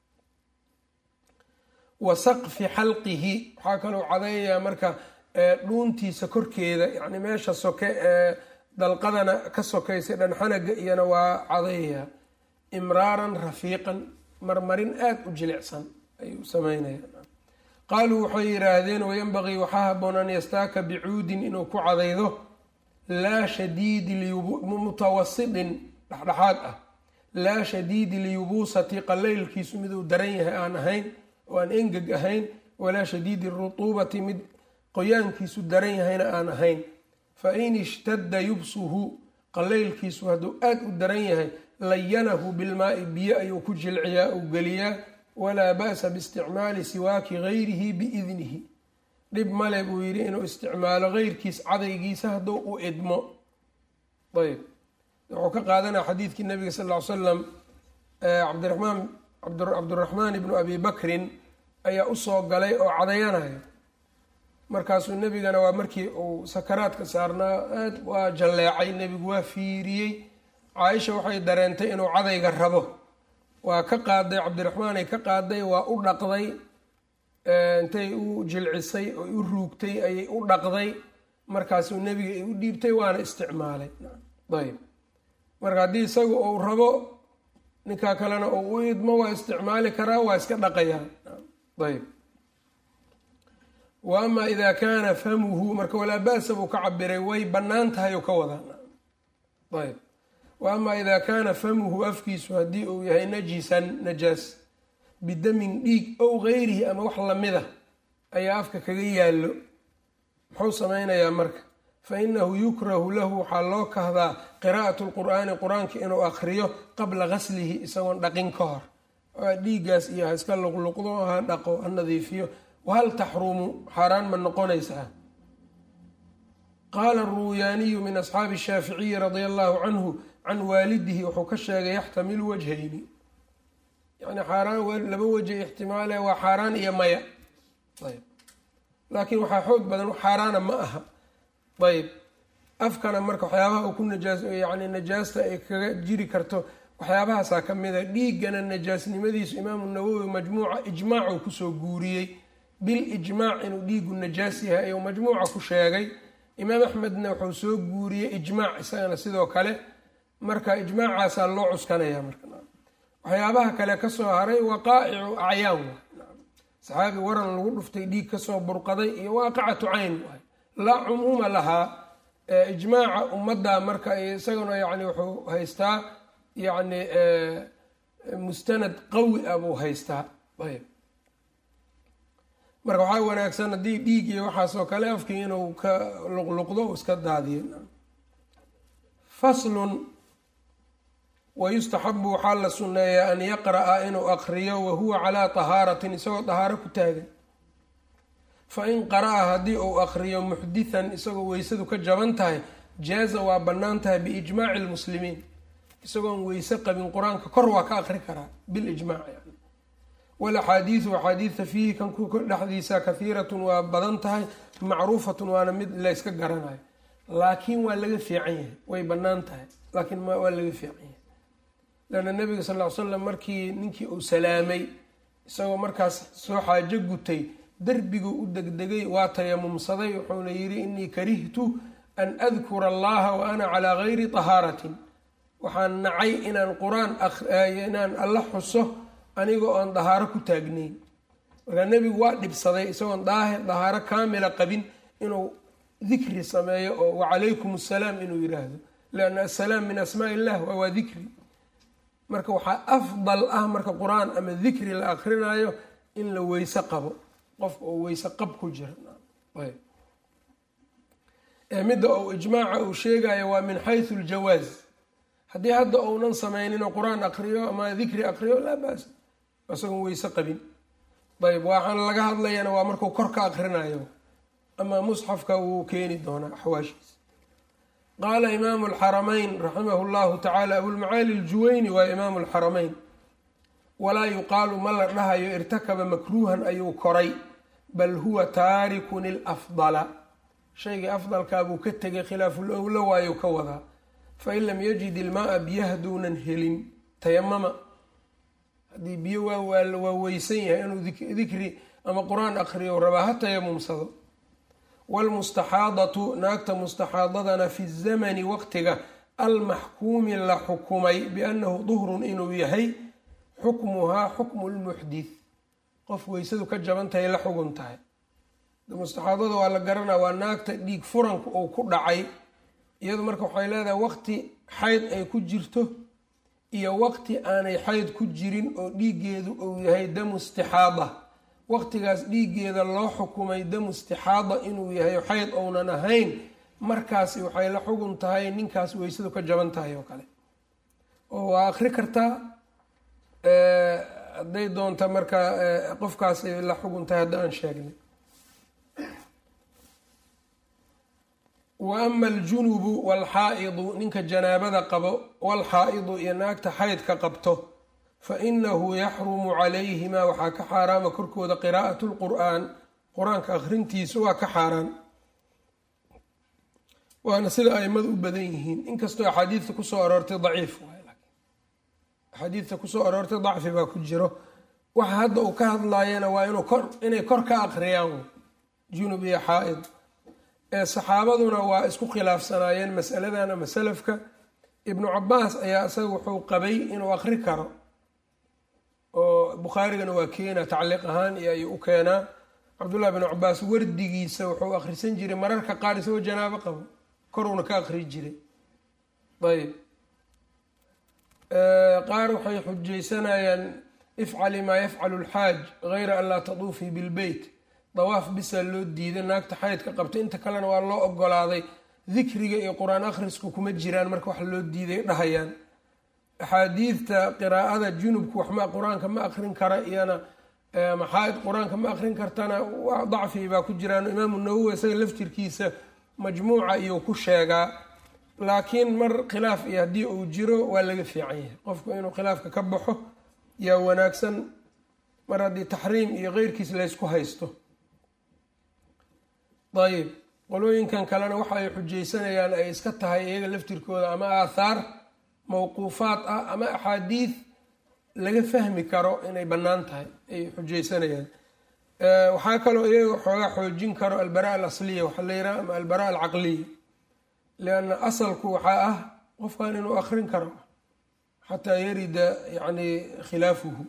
wa saqfi xalqihi waxaa kaloo cadayayaa marka dhuuntiisa korkeeda yacni meesha soke ee dalqadana ka sokaysa dhanxanaga iyana waa cadayayaa imraaran rafiiqan marmarin aada u jilicsan ayuu sameynaya qaaluu waxay yidhaahdeen wayanbaqii waxaa haboon an yastaaka bicuudin inuu ku cadaydo laa shadiidi mutawasidin dhexdhexaad ah laa shadiidi liyubuusati qalaylkiisu miduu daran yahay aan ahayn oo aan engeg ahayn walaa shadiidi rutuubati mid qoyaankiisu daran yahayna aan ahayn fa in ishtadda yubsuhu qalaylkiisu hadduu aada u daran yahay layanahu bilmaai biyo ayuu ku jilciyaa uu geliyaa walaa ba'sa biisticmaali siwaaki gayrihi biidnihi dhib male buu yidhi inuu isticmaalo geyrkiis cadaygiisa hadduu u idmo ayb wuxuu ka qaadanaya xadiidkii nabiga sal ly slam cabdiramaan cabduraxmaan ibnu abi bakrin ayaa usoo galay oo cadayanaya markaasuu nebigana waa markii uu sakaraadka saarnaa aad waa jalleecay nebigu waa fiiriyey caaisha waxay dareentay inuu cadayga rabo waa ka qaaday cabdiraxmaanay ka qaaday waa u dhaqday intay u jilcisay oo u ruugtay ayay u dhaqday markaasuu nebiga ay u dhiibtay waana isticmaalay ayb marka haddii isagu uu rabo ninkaa kalena uu u idmo waa isticmaali karaa waa iska dhaqayaa ayb wa ama idaa kaana famuhu marka walaa ba'sa buu ka cabiray way bannaan tahay oo ka wadaa ayb wa ama idaa kaana famuhu afkiisu haddii uu yahay najisan najaas bidamin dhiig ow gayrihi ama wax lamida ayaa afka kaga yaallo muxuu samaynayaa marka fa inahu yukrahu lahu waxaa loo kahdaa qiraa'atu lqur'aani qur-aanka inuu akhriyo qabla gaslihi isagoon dhaqin ka hor dhiiggaas iyo ha iska luqluqdo ha dhaqo ha nadiifiyo wahal taxrumu xaaraan ma noqonaysaa qaala aruuyaaniyu min asxaabi shaaficiyi radia allahu canhu can waalidihi wuxuu ka sheegay yaxtamilu wajhayni yani xaaraan laba waje ixtimaale waa xaaraan iyo maya ayb laakiin waxaa xoog badan xaaraana ma aha ayb afkana marka waxyaabaha uu ku najaas yani najaasta ay kaga jiri karto waxyaabahaasaa ka mida dhiiggana najaasnimadiisu imaamu nawowi majmuuca ijmaacuu kusoo guuriyey bil ijmaac inuu dhiigu najaas yahay ayuu majmuuca ku sheegay imaam axmedna wuxuu soo guuriyey ijmaac isagana sidoo kale marka ijmaacaasaa loo cuskanaya marka waxyaabaha kale kasoo haray waqaa'icu acyaan saxaabi waran lagu dhuftay dhiig kasoo burqaday iyo waaqicatu cayn laa cumuuma lahaa ijmaaca ummadda marka isaguna yani wuxuu haystaa yani mustanad qawi ah buu haystaa ayb marka waxaa wanaagsan haddii dhiig iyo waxaasoo kale afkii inuu ka luqluqdo u iska daadiyo faslun wayustaxabu waxaa la sunneeyaa an yaqra'a inuu aqriyo wahuwa calaa tahaaratin isagoo tahaaro ku taagan fa in qara'a haddii uu aqriyo muxdithan isagoo weysadu ka jaban tahay jaaza waa bannaan tahay biijmaaci lmuslimiin isagoon weyse qabin qur-aanka kor waa ka aqri karaa bilijmaac yani walaxaadiidu axaadiidta fiihi kan ku dhexdiisa kahiiratun waa badan tahay macruufatun waana mid layska garanayo laakiin waa laga fiican yahay way bannaan tahay laakiin waa laga fiican yahay leanna nabiga sal ly slam markii ninkii uu salaamay isagoo markaas soo xaajo gutay derbiguu u degdegay waa tayamumsaday wuxuuna yidhi inii karihtu an adkura allaha wa ana calaa gayri tahaaratin waxaan nacay inaan qur-aan inaan alla xuso anigoo aan dahaaro ku taagnayn markaa nebigu waa dhibsaday isagoon daahe dahaaro kaamila qabin inuu dikri sameeyo oo wacalaykum assalaam inuu yiraahdo lianna assalaam min asmaa illah waa dikri marka waxaa afdal ah marka qur-aan ama dikri la akrinayo in la weyse qabo qofka oo weyse qab ku jira midda uu ijmaaca uu sheegayo waa min xaysu ljawaaz haddii hadda uunan samaynin oo qur-aan akriyo ama dikri akriyo laa baas isagoon weyse qabin ayb waxaan laga hadlayana waa markuu kor ka akrinayo ama musxafka wuu keeni doonaa axwaashiisa qaala imaamu alxaramayn raximahu llahu tacaala abulmacaali aljuwayni waa imaamu alxaramayn walaa yuqaalu ma la dhahayo irtakaba makruuhan ayuu koray bal huwa taarikun ilafdala shaygii afdalkaabuu ka tegay khilaaful owlo waayuu ka wadaa fain lam yajid ilmaa biyo hadduunan helin tayamama haddii biyo waa weysan yahay inuu dikri ama qur-aan akriyo rabaa ha tayamumsado wlmustaxaadatu naagta mustaxaadadana fi zamani waqtiga almaxkuumi la xukumay biannahu duhrun inuu yahay xukmuhaa xukmu lmuxdith qof weysadu ka jaban tahay la xugun tahay mustaxaadada waa la garanaa waa naagta dhiig furanka uu ku dhacay iyadu marka waxay leedahay waqti xayd ay ku jirto iyo waqti aanay xayd ku jirin oo dhiiggeedu uu yahay damu istixaada waqtigaas dhiiggeeda loo xukumay damu istixaada inuu yahay xayd ounan ahayn markaasi waxay la xugun tahay ninkaas weysadu ka jaban tahay oo kale oo waa akri kartaa hadday doonta marka qofkaasay la xugun tahay hadda aan sheegnay wa ama aljunubu waalxaa'idu ninka janaabada qabo waalxaa'idu iyo naagta xaydka qabto fa inahu yaxrumu calayhimaa waxaa ka xaaraama korkooda qiraa'atu lqur'aan qur-aanka akhrintiisu waa ka xaaraan waana sida aimadu u badan yihiin inkastoo axaadiidta kusoo aroortay daciif axaadiidta kusoo aroortay dacfi baa ku jiro waxa hadda uu ka hadlaayana waa inuu kor inay kor ka aqriyaan junub iyo xaa-id ee saxaabaduna waa isku khilaafsanaayeen masaladan ama salafka ibnu cabaas ayaa isaga wuxuu qabay inuu aqri karo oo bukhaarigana waa keena tacliiq ahaan iyo ayuu u keenaa cabdullahi bnu cabaas wardigiisa wuxuu akhrisan jiray mararka qaar isagoo janaabo qabo koruuna ka aqri jiray ayb qaar waxay xujaysanayaan ifcali maa yafcalu lxaaj gayra an laa taduufii bilbeyt dawaaf bisaa loo diiday naagta xaydka qabta inta kalena waa loo ogolaaday dikriga iyo qur-aan akhrisku kuma jiraan marka wax loo diiday dhahayaan axaadiidta qiraa'ada junubku waxma qur-aanka ma akrin kara iyana maxaaid qur-aanka ma akrin kartana waa dacfi baa ku jiraan imaamu nawowi isaga laftirkiisa majmuuca iyuu ku sheegaa laakiin mar khilaaf iyo haddii uu jiro waa laga fiican yahay qofku inuu khilaafka ka baxo yaa wanaagsan mar haddii taxriim iyo keyrkiis laysku haysto ayib qolooyinkan kalena waxa ay xujaysanayaan ay iska tahay iyaga laftirkooda ama aathaar mawquufaad ah ama axaadiid laga fahmi karo inay bannaan tahay ay xujaysanayaan waxaa kaloo iyaga xoogaa xoojin karo albara alasliya waxaa la yiraha ama albara alcaqliya lianna asalku waxaa ah qofkan inuu akrin karo xataa yarida yani khilaafuhu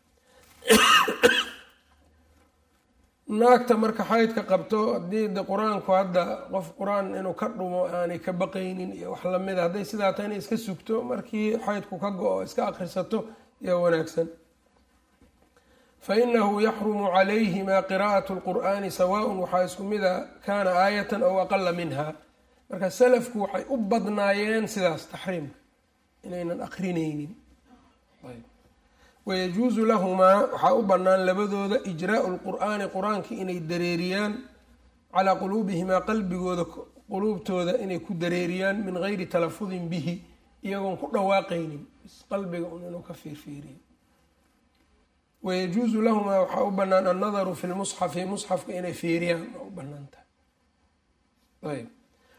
naagta marka xaydka qabto haddii de qur-aanku hadda qof qur-aan inuu ka dhumo aanay ka baqaynin iyo wax lamida hadday sidaa ta inay iska sugto markii xaydku ka go-o iska akhrisato yaa wanaagsan fa inahu yaxrumu calayhima qiraa'atu lqur'aani sawaaءun waxaa isku mida kaana aayatan aw aqala minha marka salafku waxay u badnaayeen sidaas taxriimka inaynan akrinaynin wayajuusu lahumaa waxaa u bannaan labadooda ijraau lqur'aani qur-aanka inay dareeriyaan calaa quluubihimaa qalbigooda quluubtooda inay ku dareeriyaan min gayri talafudin bihi iyagoon ku dhawaaqaynin qalbiga un inuu ka fiirfiiriyo wayajuusu lahumaa waxaa u bannaan annadaru fi lmusxafi musxafka inay fiiriyaan waa u bannaan tahay ayb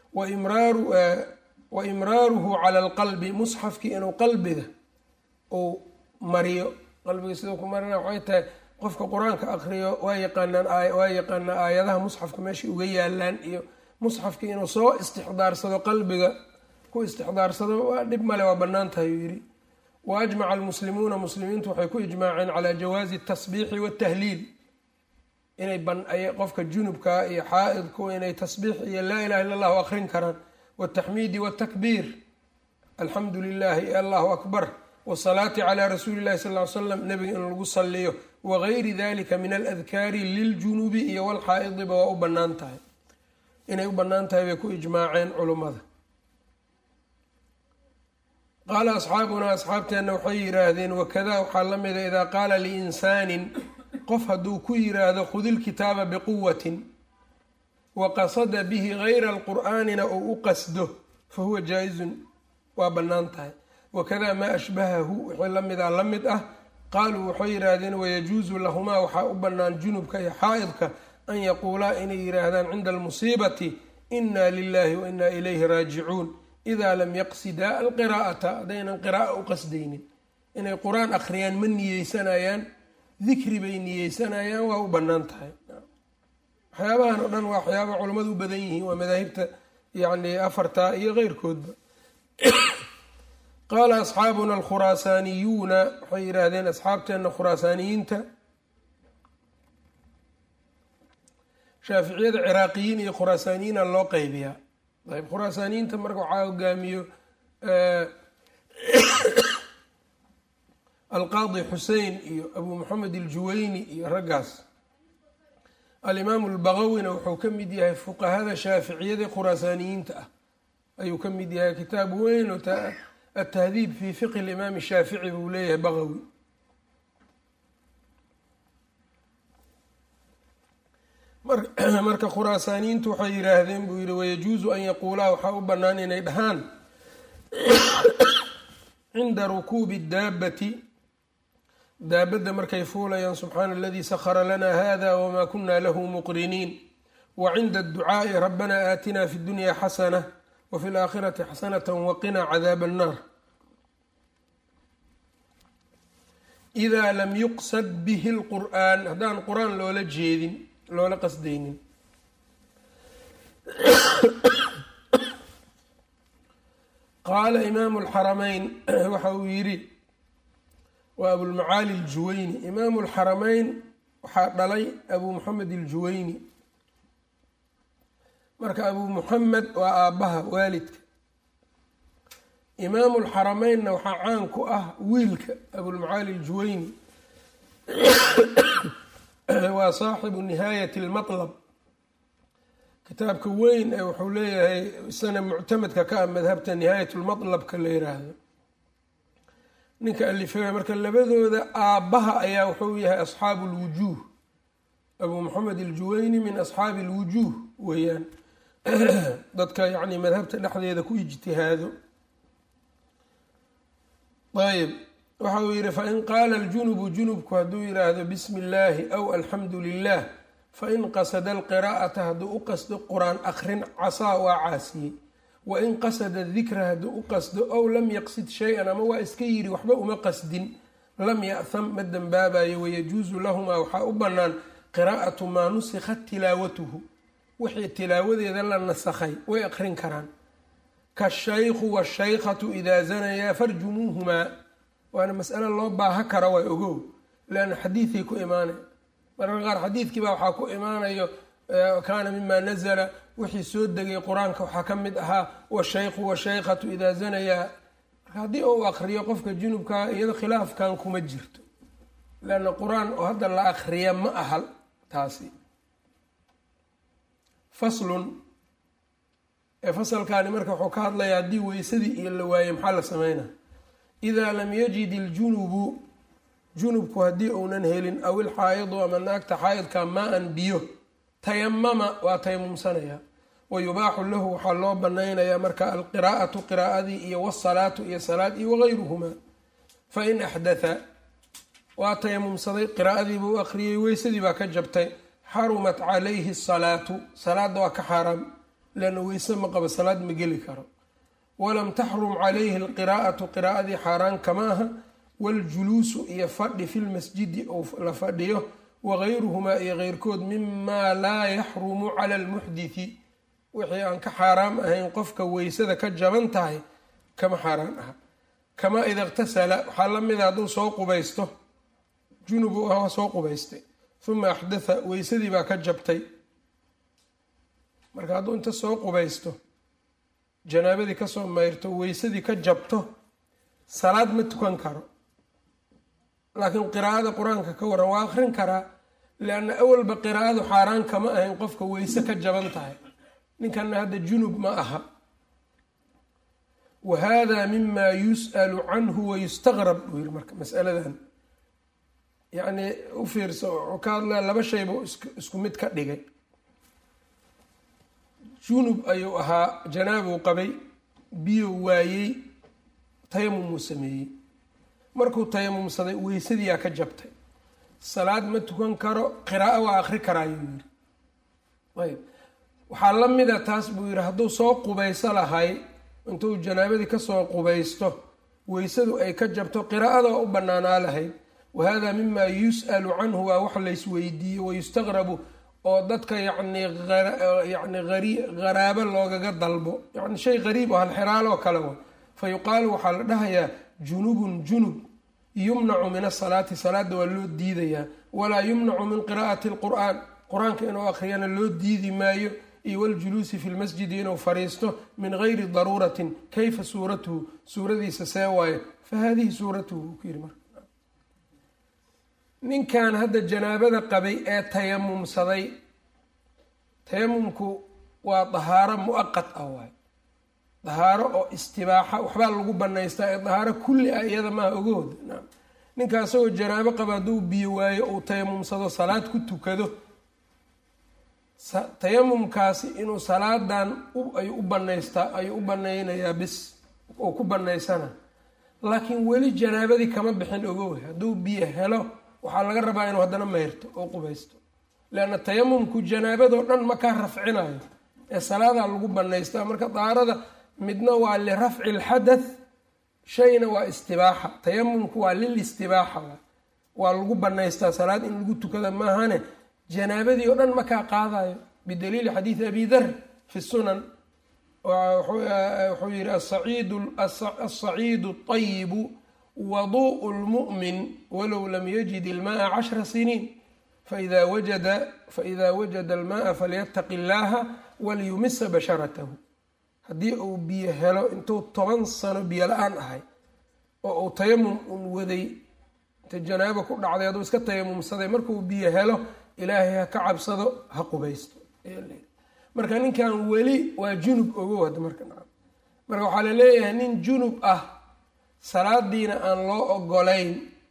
wa imraaruhu cala alqalbi musxafkii inuu qalbiga uu mariyo qalbiga siduu ku marina waxay tahay qofka qur-aanka akriyo waa yaqaanaan waa yaqaanaa aayadaha musxafka meeshay uga yaalaan iyo musxafkii inuu soo istixdaarsado qalbiga ku istixdaarsado waa dhib male waa bannaan tahay uu yidhi wa ajmaca almuslimuuna muslimiintu waxay ku ijmaaceen calaa jawaazi atasbiixi waatahliil inay qofka junubkaa iyo xaa-idku inay tasbiix iyo laa ilaha illa allahu akrin karaan wataxmiidi watakbiir alxamdu lilahi allahu akbar wsalaati calaa rasuuli llahi sal ly slam nabiga in lagu saliyo wagayri dalika min aladkaari liljunubi iyo walxaa-idiba waa u bannaan tahay inay u bannaan tahay bay ku ijmaaceen culummada qaala asxaabunaa asxaabteenna waxay yidhaahdeen wakadaa waxaa la mida idaa qaala liinsaanin qof hadduu ku yiraahdo khudi lkitaaba biquwatin wa qasada bihi gayra alqur'aanina ou u qasdo fa huwa jaa-izun waa bannaan tahay wakada maa ashbahahu wixii la mida la mid ah qaaluu waxay yidhaahdeen wayajuusu lahumaa waxaa u bannaan junubka iyo xaa-idka an yaquulaa inay yidhaahdaan cinda almusiibati inna lilahi wa inna ilayhi raajicuun idaa lam yaqsidaa alqiraa'ata haddaynan qira'a u qasdaynin inay qur-aan akhriyaan ma niyeysanayaan dikri bay niyeysanayaan waa u bannaan tahay waxyaabahan oo dhan waa waxyaaba culammadu u badan yihiin waa madaahibta yacni afarta iyo keyrkoodba qaala asxaabuna alkhuraasaaniyuuna waxay yidhaahdeen asxaabteenna khuraasaaniyiinta shaaficiyada ciraaqiyiin iyo khuraasaaniyiina loo qeybiyaa ayb khuraasaaniyiinta marka waxaa hogaamiyo alqaadi xusein iyo abu moxamed aljuweyni iyo raggaas alimaamu albaqawina wuxuu ka mid yahay fuqahada shaaficiyada khuraasaaniyiinta ah ayuu ka mid yahay kitaab weyn oo atahdiib fi fiqhi limaam shaafici buu leeyahay baqawi marka khuraasaaniyiintu waxay yidhaahdeen buu yihi wayajuusu an yaquulaa waxaa u bannaan inay dhahaan cinda rukuubi daabati daabadda markay fuulayaan subxaana aladii sakhara lana hada wma kuna lahu muqriniin wa cinda adducaa'i rabbana aatina fi dunya xasana wa fi laakhirati xasanata waqinaa cadaab annaar idaa lam yuqsad bihi lqur'aan haddaan qur-aan loola jeedin loola qasdaynin qaala imaamu lxarameyn waxa uu yidhi waa abulmacaali aljuwayni imaamu lxarameyn waxaa dhalay abu muxamed aljuwayni marka abu muxamed waa aabbaha waalidka imaamu lxarameynna waxaa caan ku ah wiilka abulmacaali aljuwayni waa saaxibu nihaayati almatlab kitaabka weyn ee wuxuu leeyahay isana muctamadka ka ah madhabta nihaayat lmatlabka la yiraahdo ninka alifeya marka labadooda aabbaha ayaa wuxuu yahay asxaabu lwujuuh abu moxamed aljuwayni min asxaabi alwujuuh weeyaan dadka yacni madhabta dhexdeeda ku ijtihaado ayb waxa uu yihi fain qaala aljunubu junubku hadduu yidhaahdo bismi illaahi aw alxamdu lilah fain qasada alqiraa'ata hadduu u qasdo qur-aan akrin casaa waa caasiyey wain qasada dikra hadduu u qasdo ow lam yaqsid shay-an ama waa iska yidhi waxba uma qasdin lam ya'ham ma dembaabayo wayajuusu lahumaa waxaa u bannaan qiraa'atu maa nusikhat tilaawatuhu wixii tilaawadeeda la nasakhay way aqrin karaan kashaykhu washaykhatu idaa zanayaa farjumuuhumaa waana mas'alo loo baaha kara waa ogow leanna xadiiday ku imaanay mararka qaar xadiidkii baa waxaa ku imaanayo kaana mima nazla wixii soo degay qur-aanka waxaa ka mid ahaa washaykhu washaykhatu idaa zanayaa marka haddii uu akriyo qofka junubkaa iyado khilaafkan kuma jirto leanna qur-aan oo hadda la akriya ma aha taasi faslun ee fasalkaani marka wuxuu ka hadlayaa haddii weysadii iyo la waaye maxaa la sameynaa idaa lam yajid iljunubu junubku haddii uunan helin aw ilxaayidu ama naagta xaayidka maa-an biyo tayamama waa tayamumsanaya wa yubaaxu lahu waxaa loo banaynayaa marka alqiraa'atu qiraa'adii iyo wasalaatu iyo salaad iyo wagayruhumaa fain axdatha waa tayamumsaday qiraa'adiibuu u akhriyey weysadii baa ka jabtay xarumat calayhi asalaatu salaadda waa ka xaaraam leanna weyse ma qabo salaad ma geli karo walam taxrum calayhi alqiraa'atu qiraa'adii xaaraan kama aha waljuluusu iyo fadhi fi lmasjidi ou la fadhiyo wagayruhumaa iyo keyrkood mimaa laa yaxrumu cala almuxdithi wixii aan ka xaaraam ahayn qofka weysada ka jaban tahay kama xaaraan aha kamaa ida iqtasala waxaa la mida hadduu soo qubaysto junubu ah soo qubaystay uma axdatha weysadii baa ka jabtay marka hadduu inta soo qubaysto janaabadii kasoo mayrto weysadii ka jabto salaad ma tukan karo laakiin qiraa'ada qur-aanka ka waran waa akrin karaa lianna awalba qiraa'adu xaaraan kama ahayn qofka weyse ka jaban tahay ninkanna hadda junub ma aha wa hada mima yus'alu canhu wayustaqrab buu yiri marka masaladan yacni u fiirso wuxuu ka hadlaya laba shayba isku mid ka dhigay junub ayuu ahaa janaabuu qabay biyo waayey tayamumuu sameeyey markuu tayamumsaday weysadiyaa ka jabtay salaad ma tukan karo qiraa'o waa akri karaayuu yiri ayb waxaa la mida taas buu yidhi hadduu soo qubayso lahay intuu janaabadii kasoo qubaysto weysadu ay ka jabto qiraa'ada waa u banaanaa lahayd wahada mima yus'alu canhu waa wax laysweydiiye wayustaqrabu oo dadka yacni yani haraabo loogaga dalbo yani shay qariib oo halxiraaloo kale wa fa yuqaalu waxaa la dhahayaa junubun junub yumnacu min asalaati salaada waa loo diidayaa walaa yumnacu min qiraa'ati lqur'aan qur-aanka inuu akhriyana loo diidi maayo iyo waljuluusi fi lmasjidi inuu fariisto min gayri daruuratin kayfa suuratuhu suuradiisa see waaye fa haadihi suuratuhu uu ku yiri marka ninkan hadda janaabada qabay ee tayamumsaday tayamumku waa dahaaro mu-aqad ah waay dahaaro oo istibaaxa waxbaa lagu banaystaa ee dahaaro kulli ah iyada maaha ogahooda naam ninka isagoo janaabo qaba hadduu biyo waayo uu tayamumsado salaad ku tukado tayamumkaasi inuu salaadan ay u banaystaa ayuu u banaynayaa bis oo ku banaysana laakiin weli janaabadii kama bixin ogowe hadduu biyo helo waxaa laga rabaa inuu haddana mayrto oo qubaysto leanna tayamumku janaabadoo dhan ma kaa rafcinayo ee salaadaa lagu banaystaa marka dahaarada midna waa lirafci lxadath shayna waa istibaaxa tayamumku waa lil istibaaxa waa lagu banaystaa salaad in lagu tukada maahane janaabadii oo dhan ma kaa qaadayo bidaliili xadiidi abi dar fi sunan wuxuu yihi asaciidu ayibu waduءu lmu'min walow lam yajid ilma'a cashra siniin faida wajada faida wajada alma'a falyataqi اllaha waliyumisa basharatahu haddii uu biyo helo intuu toban sano biyo la-aan ahay oo uu tayamum un waday inta janaabo ku dhacday hadduu iska tayamumsaday markuu biyo helo ilaahay ha ka cabsado ha qubaysto marka ninkan weli waa junub ogow hadda marka marka waxaa laleeyahay nin junub ah salaadiina aan loo ogolayn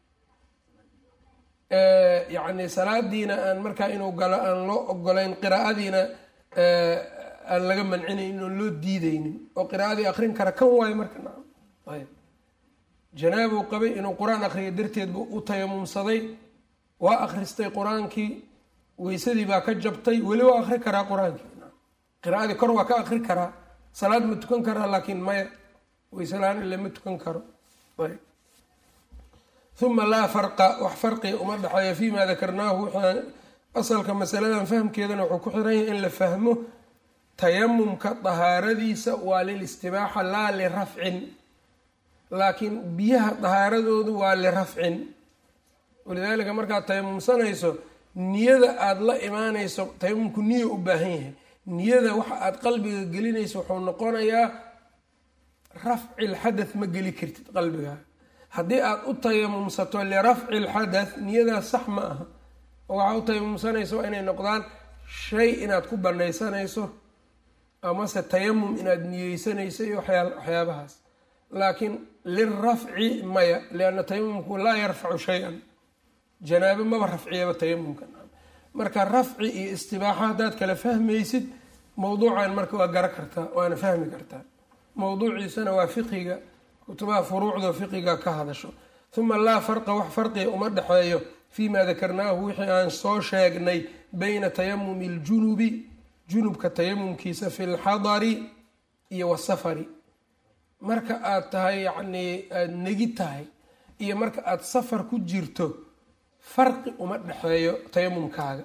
yacni salaadiina aan markaa inuu galo aan loo ogolayn qiraa'adiina aan laga mancinayn oon loo diideynin oo qiraa'adii akrin kara kan waayo marka nacam ayb janaabuu qabay inuu qur-aan akriyo darteed buu u tayamumsaday waa akhristay qur-aankii weysadii baa ka jabtay weli waa akri karaa qur-aankii qiraa'adii kor waa ka akri karaa salaad ma tukan karaa laakiin maya weyse la-aan ile ma tukan karo ayb uma laa farqa wax farqiga uma dhexeeya fima dakarnaahu waxaan asalka masaladan fahmkeedana wuxuu ku xiran yahay in la fahmo tayamumka dahaaradiisa waa lilistibaaxa laa lirafcin laakiin biyaha dahaaradoodu waa lirafcin walidaalika markaad tayamumsanayso niyada aada la imaanayso tayamumku niya u baahan yahay niyada waxa aada qalbiga gelinayso wuxuu noqonayaa rafci lxadath ma geli kartid qalbigaa haddii aada u tayamumsato lirafci lxadath niyadaas sax ma aha oo waxaa u tayamumsanayso waa inay noqdaan shay inaad ku banaysanayso amase tayamum inaad niyeysanayso iyo waxyaabahaas laakiin lirafci maya lianna tayamumku laa yarfacu shay-an janaabo maba rafciyaba tayamumka marka rafci iyo istibaaxa haddaad kala fahmaysid mowduucan marka waa gara kartaa waana fahmi kartaa mowduuciisana waa fiqiga kutubaha furuucda fiqiga ka hadasho uma laa farqa wax farqiga uma dhexeeyo fima dakarnaahu wixii aan soo sheegnay bayna tayamumi ljunubi junubka tayamumkiisa fi lxadari iyo wasafari marka aad tahay yacnii aada negi tahay iyo marka aada safar ku jirto farqi uma dhexeeyo tayamumkaaga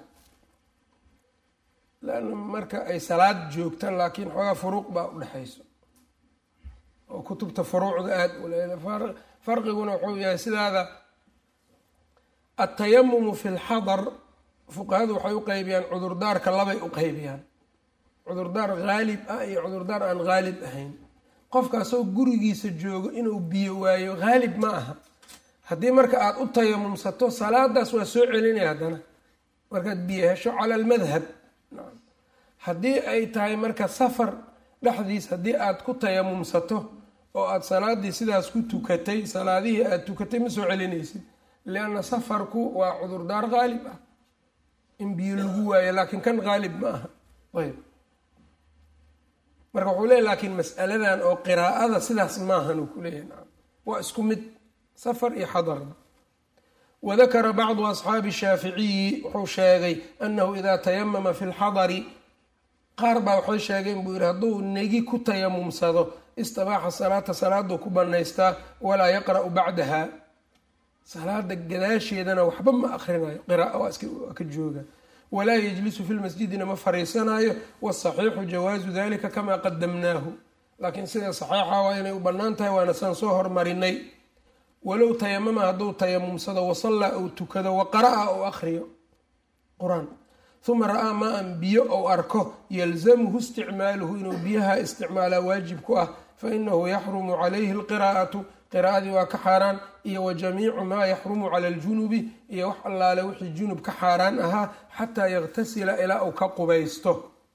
lanna marka ay salaad joogta laakiin xoogaa furuuq baa u dhexayso oo kutubta furuucda aada u leeda farqiguna wuxuu yahay sidaada atayamumu fi lxadar fuqahadu waxay u qeybiyaan cudurdaarka labay u qeybiyaan cudurdaar haalib ah iyo cudurdaar aan haalib ahayn qofkaasoo gurigiisa joogo inuu biyo waayo haalib ma aha haddii marka aada u tayamumsato salaadaas waa soo celinaya haddana markaad biyo hesho cala almadhab haddii ay tahay marka safar dhexdiis haddii aada ku tayamumsato oo aada salaadii sidaas ku tukatay salaadihii aada tukatay ma soo celinaysid lianna safarku waa cudurdaar haalib ah in biyo lagu waayo laakiin kan haalib ma aha ayb marka wuxuu leeya laakiin mas'aladan oo qiraa'ada sidaas maahan uu ku leeyahay nacam waa isku mid safar iyo xadarda wadakara bacdu asxaabi shaaficiyi wuxuu sheegay annahu idaa tayamama fi lxadari qaar baa waxay sheegeen buu yihi hadduu negi ku tayamumsado istabaaxa salaata salaaduu ku banaystaa walaa yaqra'u bacdaha salaada gadaasheedana waxba ma akrinayo qiraaa waa ka jooga walaa yejlisu fi lmasjidina ma fariisanayo wasaxiixu jawaazu dalika kamaa qadamnaahu laakiin sida saxiixa waa inay u bannaan tahay waana saan soo hormarinay walow tayamama hadduu tayamumsado wasallaa ou tukado waqara'a ou akhriyo qur-aan uma ra-aa maa-an biyo ou arko yalzamuhu isticmaaluhu inuu biyaha isticmaalaa waajib ku ah fainahu yaxrumu calayhi alqiraa'atu qiraa'adii waa ka xaaraan iyo wa jamiicu maa yaxrumu cala aljunubi iyo wax allaale wixii junub ka xaaraan ahaa xataa yaktasila ilaa uu ka qubaysto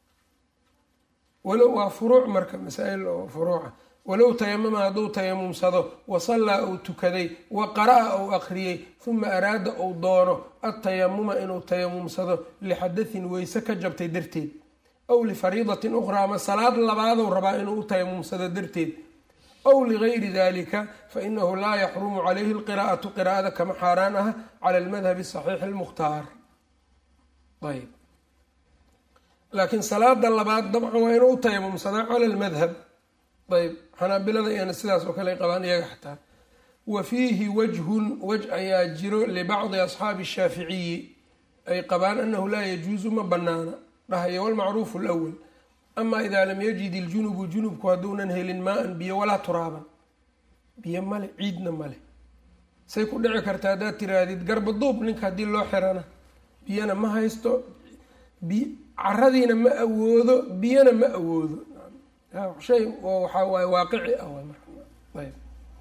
walow waa furuuc marka masaa-il oo furuuca walow tayamama hadduu tayamumsado wasallaa ou tukaday wa qara'a ou akhriyey huma araada ou doono adtayamuma inuu tayamumsado lixadatin weyse ka jabtay darteed aw lifariidatin ukhraa ama salaad labaadou rabaa inuu u tayamumsado darteed aw ligayri dalika fainahu laa yaxrumu calayhi lqiraa'atu qiraa'ada kama xaaraan ah cala almadhabi saxiixi almukhtaar ayb laakiin salaada labaad dabcan waa inuu u tayamumsadaa cala almadhab ayb xanaabilada iyana sidaas oo kale ay qabaan iyaga xataa wa fiihi wajhun wej ayaa jiro libacdi asxaabi shaaficiyi ay qabaan anahu laa yajuusu ma banaana dhahayo walmacruufu lwal ama idaa lam yajid iljunubu junubku hadduunan helin maa-an biyo walaa turaaban biyo male ciidna male say ku dhici karta haddaad tiraahdid garba duub ninka haddii loo xirana biyana ma haysto bi caradiina ma awoodo biyana ma awoodo shay waxaa waaye waaqici ah ayb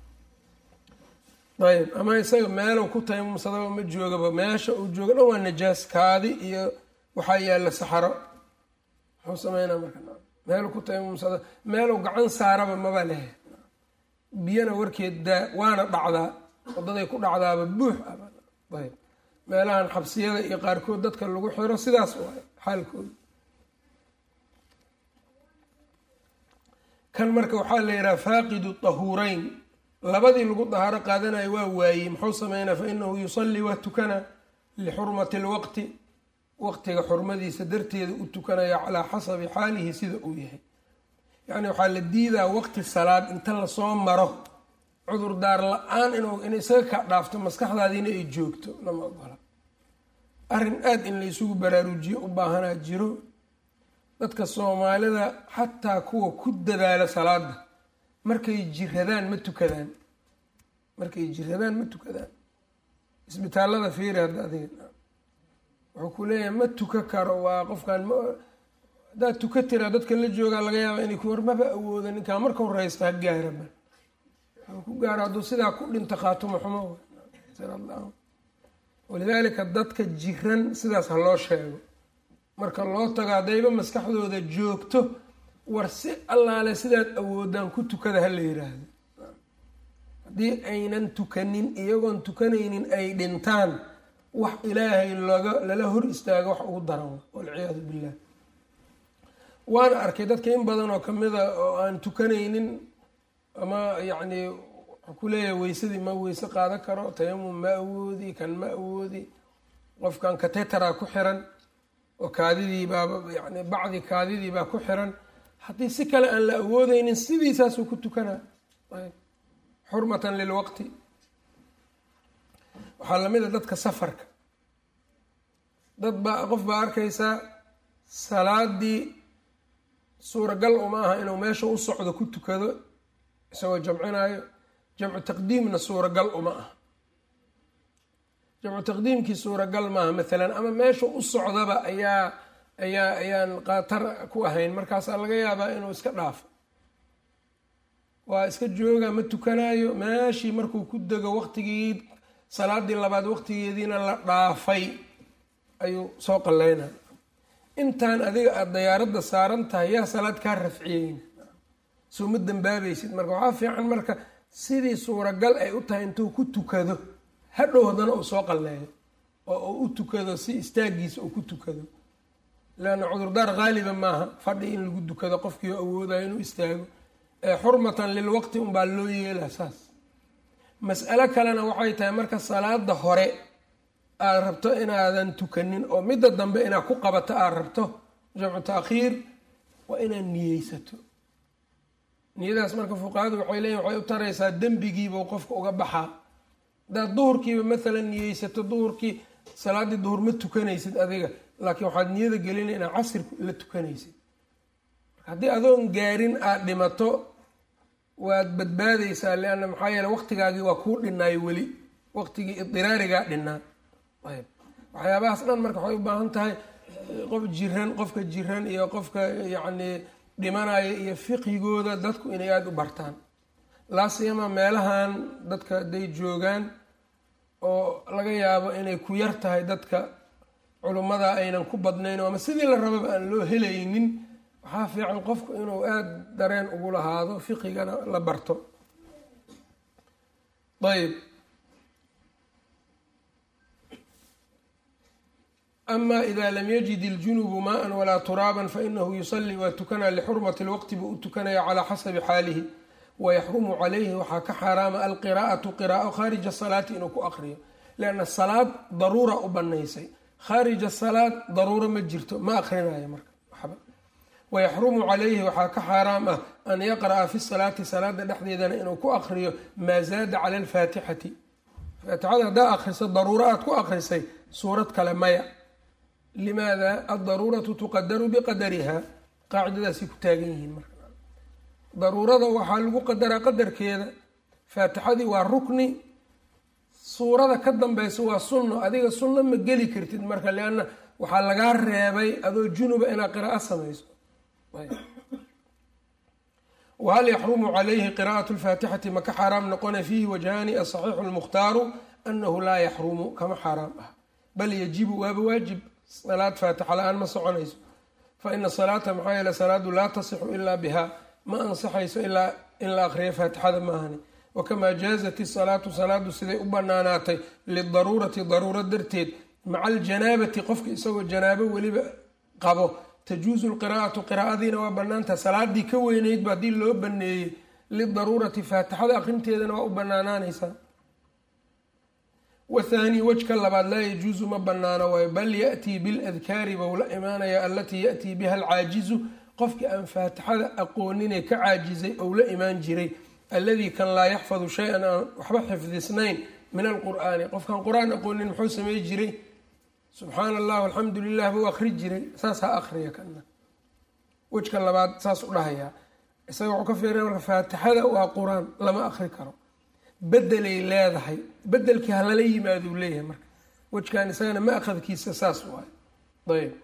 ayb ama isaga meelow ku tayamumsadaba ma joogaba meesha uu jooga dhan waa najaas kaadi iyo waxaa yaalla saxaro muxuu sameynaa marka meelu ku tayamumsada meelow gacan saaraba maba lehe biyana warkeed daa waana dhacdaa wadaday ku dhacdaaba buux ah ayb meelahan xabsiyada iyo qaarkood dadka lagu xiro sidaas waay xaalkooda kan marka waxaa la yidhaha faaqidu tahuureyn labadii lagu dahaaro qaadanayo waa waayey muxuu sameynaa fa inahu yusallii waa tukanaa lixurmati lwaqti waqtiga xurmadiisa darteeda u tukanaya calaa xasabi xaalihi sida uu yahay yacni waxaa la diidaa waqti salaad inta lasoo maro cudurdaar la-aan inuu in isaga ka dhaafto maskaxdaadiina ay joogto lama ogola arrin aada in la isugu baraarujiyo u baahanaa jiro dadka soomaalida xataa kuwa ku dadaala salaada markay jiradaan ma tukadaan markay jiradaan ma tukadaan isbitaallada fiiri hadda adiga wuxuu ku leeyahay ma tuka karo waa qofkan ma haddaad tuka tiraa dadka la joogaa laga yaaba inay ku war maba awooda ninkaa marka horeysta ha gaaraba wuxuu ku gaaro hadduu sidaa ku dhinta khaatumo xumo walidaalika dadka jiran sidaas ha loo sheego marka loo tago haddayba maskaxdooda joogto war si allaale sidaad awoodaan ku tukada ha la yiraahdo haddii aynan tukanin iyagoon tukanaynin ay dhintaan wax ilaahay loga lala hor istaago wax ugu daran walciyaadu billah waana arkay dadka in badan oo kamida oo aan tukanaynin ama yacni wuxuu ku leeyahay weysadii ma weyse qaadan karo tayamum ma awoodi kan ma awoodi qofkan katetara ku xiran oo kaadidii baaba yani bacdi kaadidii baa ku xiran haddii si kale aan la awoodeynin sidiisaasuu ku tukanaa xurmatan lilwaqti waxaa lamid a dadka safarka dad baa qof baa arkaysaa salaadii suuragal uma aha inuu meesha u socdo ku tukado isagoo jamcinaayo jamcu taqdiimna suuragal uma aha jamcu taqdiimkii suuragal maaha maalan ama meesha u socdaba ayaa ayaa ayaan qaatar ku ahayn markaasaa laga yaabaa inuu iska dhaafo waa iska jooga ma tukanaayo meeshii markuu ku dego waqtigii salaadii labaad waqtigeediina la dhaafay ayuu soo qalleynaa intaan adiga aada dayaaradda saaran tahay yaa salaad kaa rafciyeyna soo ma dambaabaysid marka waxaa fiican marka sidii suuragal ay u tahay intuu ku tukado hadhow haddana uu soo qalleeyo oo uu u tukado si istaagiisa uu ku tukado leanna cudurdaar haaliba maaha fadhi in lagu dukado qofkii oo awoodayo inuu istaago xurmatan lilwaqti unbaa loo yeelaa saas mas'alo kalena waxay tahay marka salaada hore aada rabto inaadan tukanin oo midda dambe inaad ku qabato aada rabto jamcu taakhiir waa inaad niyeysato niyadaas marka fuqahadu waxay leeyihin waxay u taraysaa dembigiibuu qofka uga baxaa haddaad duhurkiiba maalan niyeysato duhurkii salaaddii duhur ma tukanaysid adiga laakiin waxaad niyada gelina inaad casir la tukanaysid haddii adoon gaarin aada dhimato waad badbaadaysaa leanna maxaa yeele waqtigaagii waa kuu dhinaayo weli waqtigii idiraarigaa dhinaa ayb waxyaabahaas dhan marka waxay u baahan tahay qof jiran qofka jiran iyo qofka yacni dhimanaya iyo fiqhigooda dadku inay aada u bartaan laasiyama meelahan dadka hadday joogaan oo laga yaabo inay ku yar tahay dadka culummada aynan ku badnayn ama sidii la rababa aan loo helaynin waxaa fiican qofku inuu aada dareen ugu lahaado fiqigana la barto ayb ama ida lam yajid iljunubu maa-an walaa turaaban fainahu yusalii waa tukanaa lixurmati lwaqti buu u tukanaya calaa xasabi xaalihi wayaxrumu calayhi waxaa ka xaaraama alqiraa'atu qiraa'o khaarija salaati inuu ku aqriyo lianna salaad daruura u banaysay khaarija salaad daruuro ma jirto ma aqrinayo marka waxba wayaxrumu calayhi waxaa ka xaaraam ah an yaqra'a fi salaati salaada dhexdeedana inuu ku aqriyo maa zaada cala alfaatixati faatixada haddaa akriso daruuro aad ku akrisay suurad kale maya limaada aldaruuratu tuqadaru biqadariha qaacidadaasay ku taagan yihiin marka daruurada waxaa lagu qadaraa qadarkeeda faatixadii waa rukni suurada ka dambeysa waa sunno adiga sunno ma geli kartid marka lianna waxaa lagaa reebay adoo junuba inaad qiraa'o samayso wahal yaxrumu calayhi qiraa'atu lfaatixati maka xaaraam noqona fiihi wajhaani asaxiixu lmukhtaaru anahu laa yaxrumu kama xaaraam ah bal yajibu waaba waajib salaad faatixa la-aan ma soconayso fa ina salaata maxaa yeele salaadu laa tasixu ilaa biha ma ansaxayso ilaa in la aqriyo faatixada maahani wakamaa jaazat isalaatu salaadu siday u banaanaatay lidaruurati daruuro darteed maca aljanaabati qofka isagoo janaabo weliba qabo tajuusu lqiraa'atu qiraa'adiina waa banaantaha salaadii ka weyneydba haddii loo baneeyey lidaruurati faatixada aqrinteedana waa u banaanaanaysaa wathaani wejka labaad laa yajuusu ma banaano waayo bal yaأtii biladkaari bou la imaanaya alatii yaأtii biha alcaajizu qofkii aan faatixada aqooninee ka caajizay ou la imaan jiray alladii kan laa yaxfadu shay-an aan waxba xifdisnayn min alqur'aani qofkaan qur-aan aqoonin muxuu samey jiray subxaana allah alxamdu lilah buu akri jiray saas ha akriya kana wejka labaad saas u dhahayaa isaga wuxuu ka fiiraya marka faatixada waa qur-aan lama akri karo bedelay leedahay bedelkii halala yimaaduu leeyahay marka wejkan isagana ma akhadkiisa saas waayo ayb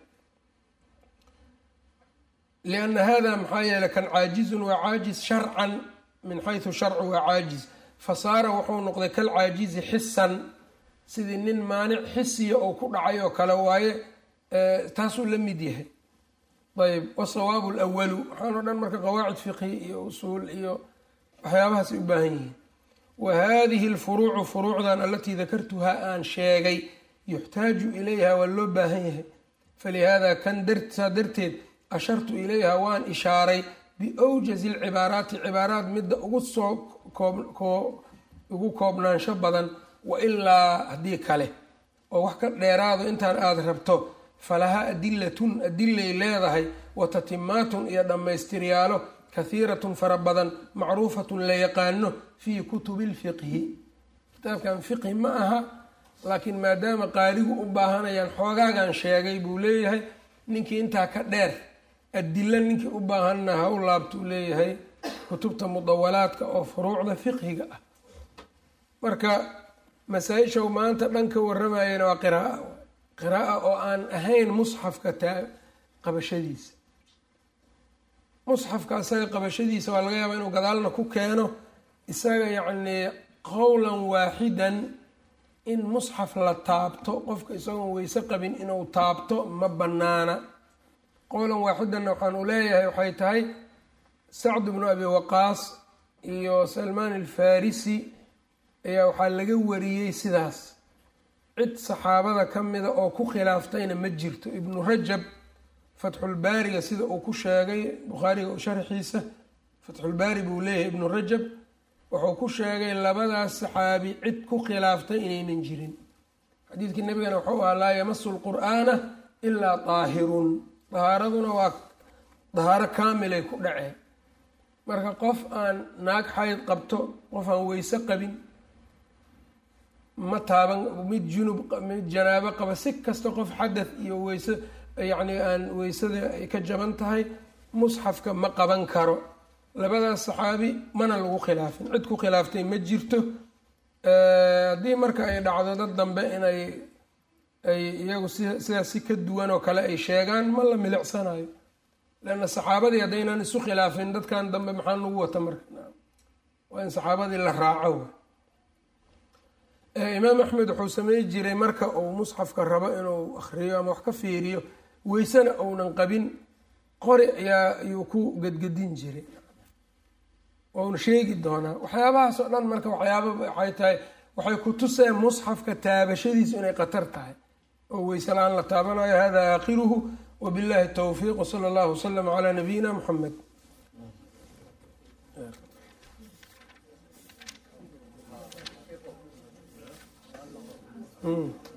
lianna hada maxaa yeeley kan caajizun waa caajiz sharcan min xaysu sharcu waa caajiz fasaara wuxuu noqday kal caajizi xisan sidii nin maanic xisiya oo ku dhacay oo kale waaye taasuu la mid yahay ayb wasawaabu lwalu waxaan o dhan marka qawaacid fiqhi iyo usuul iyo waxyaabahaasay u baahan yihiin wa hadihi alfuruucu furuucdan alatii dakartuhaa aan sheegay yuxtaaju ilayha waa loo baahan yahay falihada kan saa darteed ashartu ilayha waan ishaaray biwjazi lcibaaraati cibaaraat midda ugu soo ugu koobnaansho badan wailaa haddii kale oo wax ka dheeraado intaan aada rabto falahaa adilatun adilay leedahay wa tatimaatun iyo dhammaystiryaalo kahiiratun fara badan macruufatun la yaqaano fii kutubi lfiqhi kitaabkan fiqhi ma aha laakiin maadaama qaarigu u baahanayaan xoogaagan sheegay buu leeyahay ninkii intaa ka dheer adilo ninkii u baahanna ha u laabtuu leeyahay kutubta mudawalaadka oo furuucda fiqhiga ah marka masaa-isha maanta dhan ka waramayana waa qiraaa qiraaa oo aan ahayn musxafka taa qabashadiisa musxafka isaga qabashadiisa waa laga yaabaa inuu gadaalna ku keeno isaga yacnii qowlan waaxidan in musxaf la taabto qofka isagoon weyse qabin inuu taabto ma banaana qowlan waaxidanna waxaan u leeyahay waxay tahay sacd bnu abi waqaas iyo salmaan alfarisi ayaa waxaa laga wariyey sidaas cid saxaabada ka mida oo ku khilaaftayna ma jirto ibnu rajab fatxulbaariga sida uu ku sheegay bukhaariga sharxiisa fatxulbaari buu leeyahay ibnu rajab wuxuu ku sheegay labadaas saxaabi cid ku khilaaftay inaynan jirin xadiidkii nabigana wuxuu ahaa laa yamasu lqur'aana ilaa daahirun dahaaraduna waa dahaaro kaamilay ku dhaceen marka qof aan naag xayd qabto qof aan weyse qabin ma taaban mid junub mid janaabo qaba si kasta qof xadath iyo weyse yacni aan weysada ay ka jaban tahay musxafka ma qaban karo labadaas saxaabi mana lagu khilaafin cid ku khilaaftay ma jirto haddii marka ay dhacdo dad dambe inay ay iyagu si sidaas si ka duwan oo kale ay sheegaan ma la milicsanayo leanna saxaabadii haddaynaan isu khilaafin dadkan dambe maxaa nagu wata marka waa in saxaabadii la raaco imaam axmed wuxuu samey jiray marka uu musxafka rabo inuu akhriyo ama wax ka fiiriyo weysena uunan qabin qori ayaa ayuu ku gedgedin jiray wauna sheegi doonaa waxyaabahaas oo dhan marka waxyaaba waxay tahay waxay ku tuseen musxafka taabashadiisu inay khatar tahay oo weyselaan la taabanayo hada aakhiruhu wabillahi towfiiq wsala allahu wasalam calaa nabiyina muxamed Mm.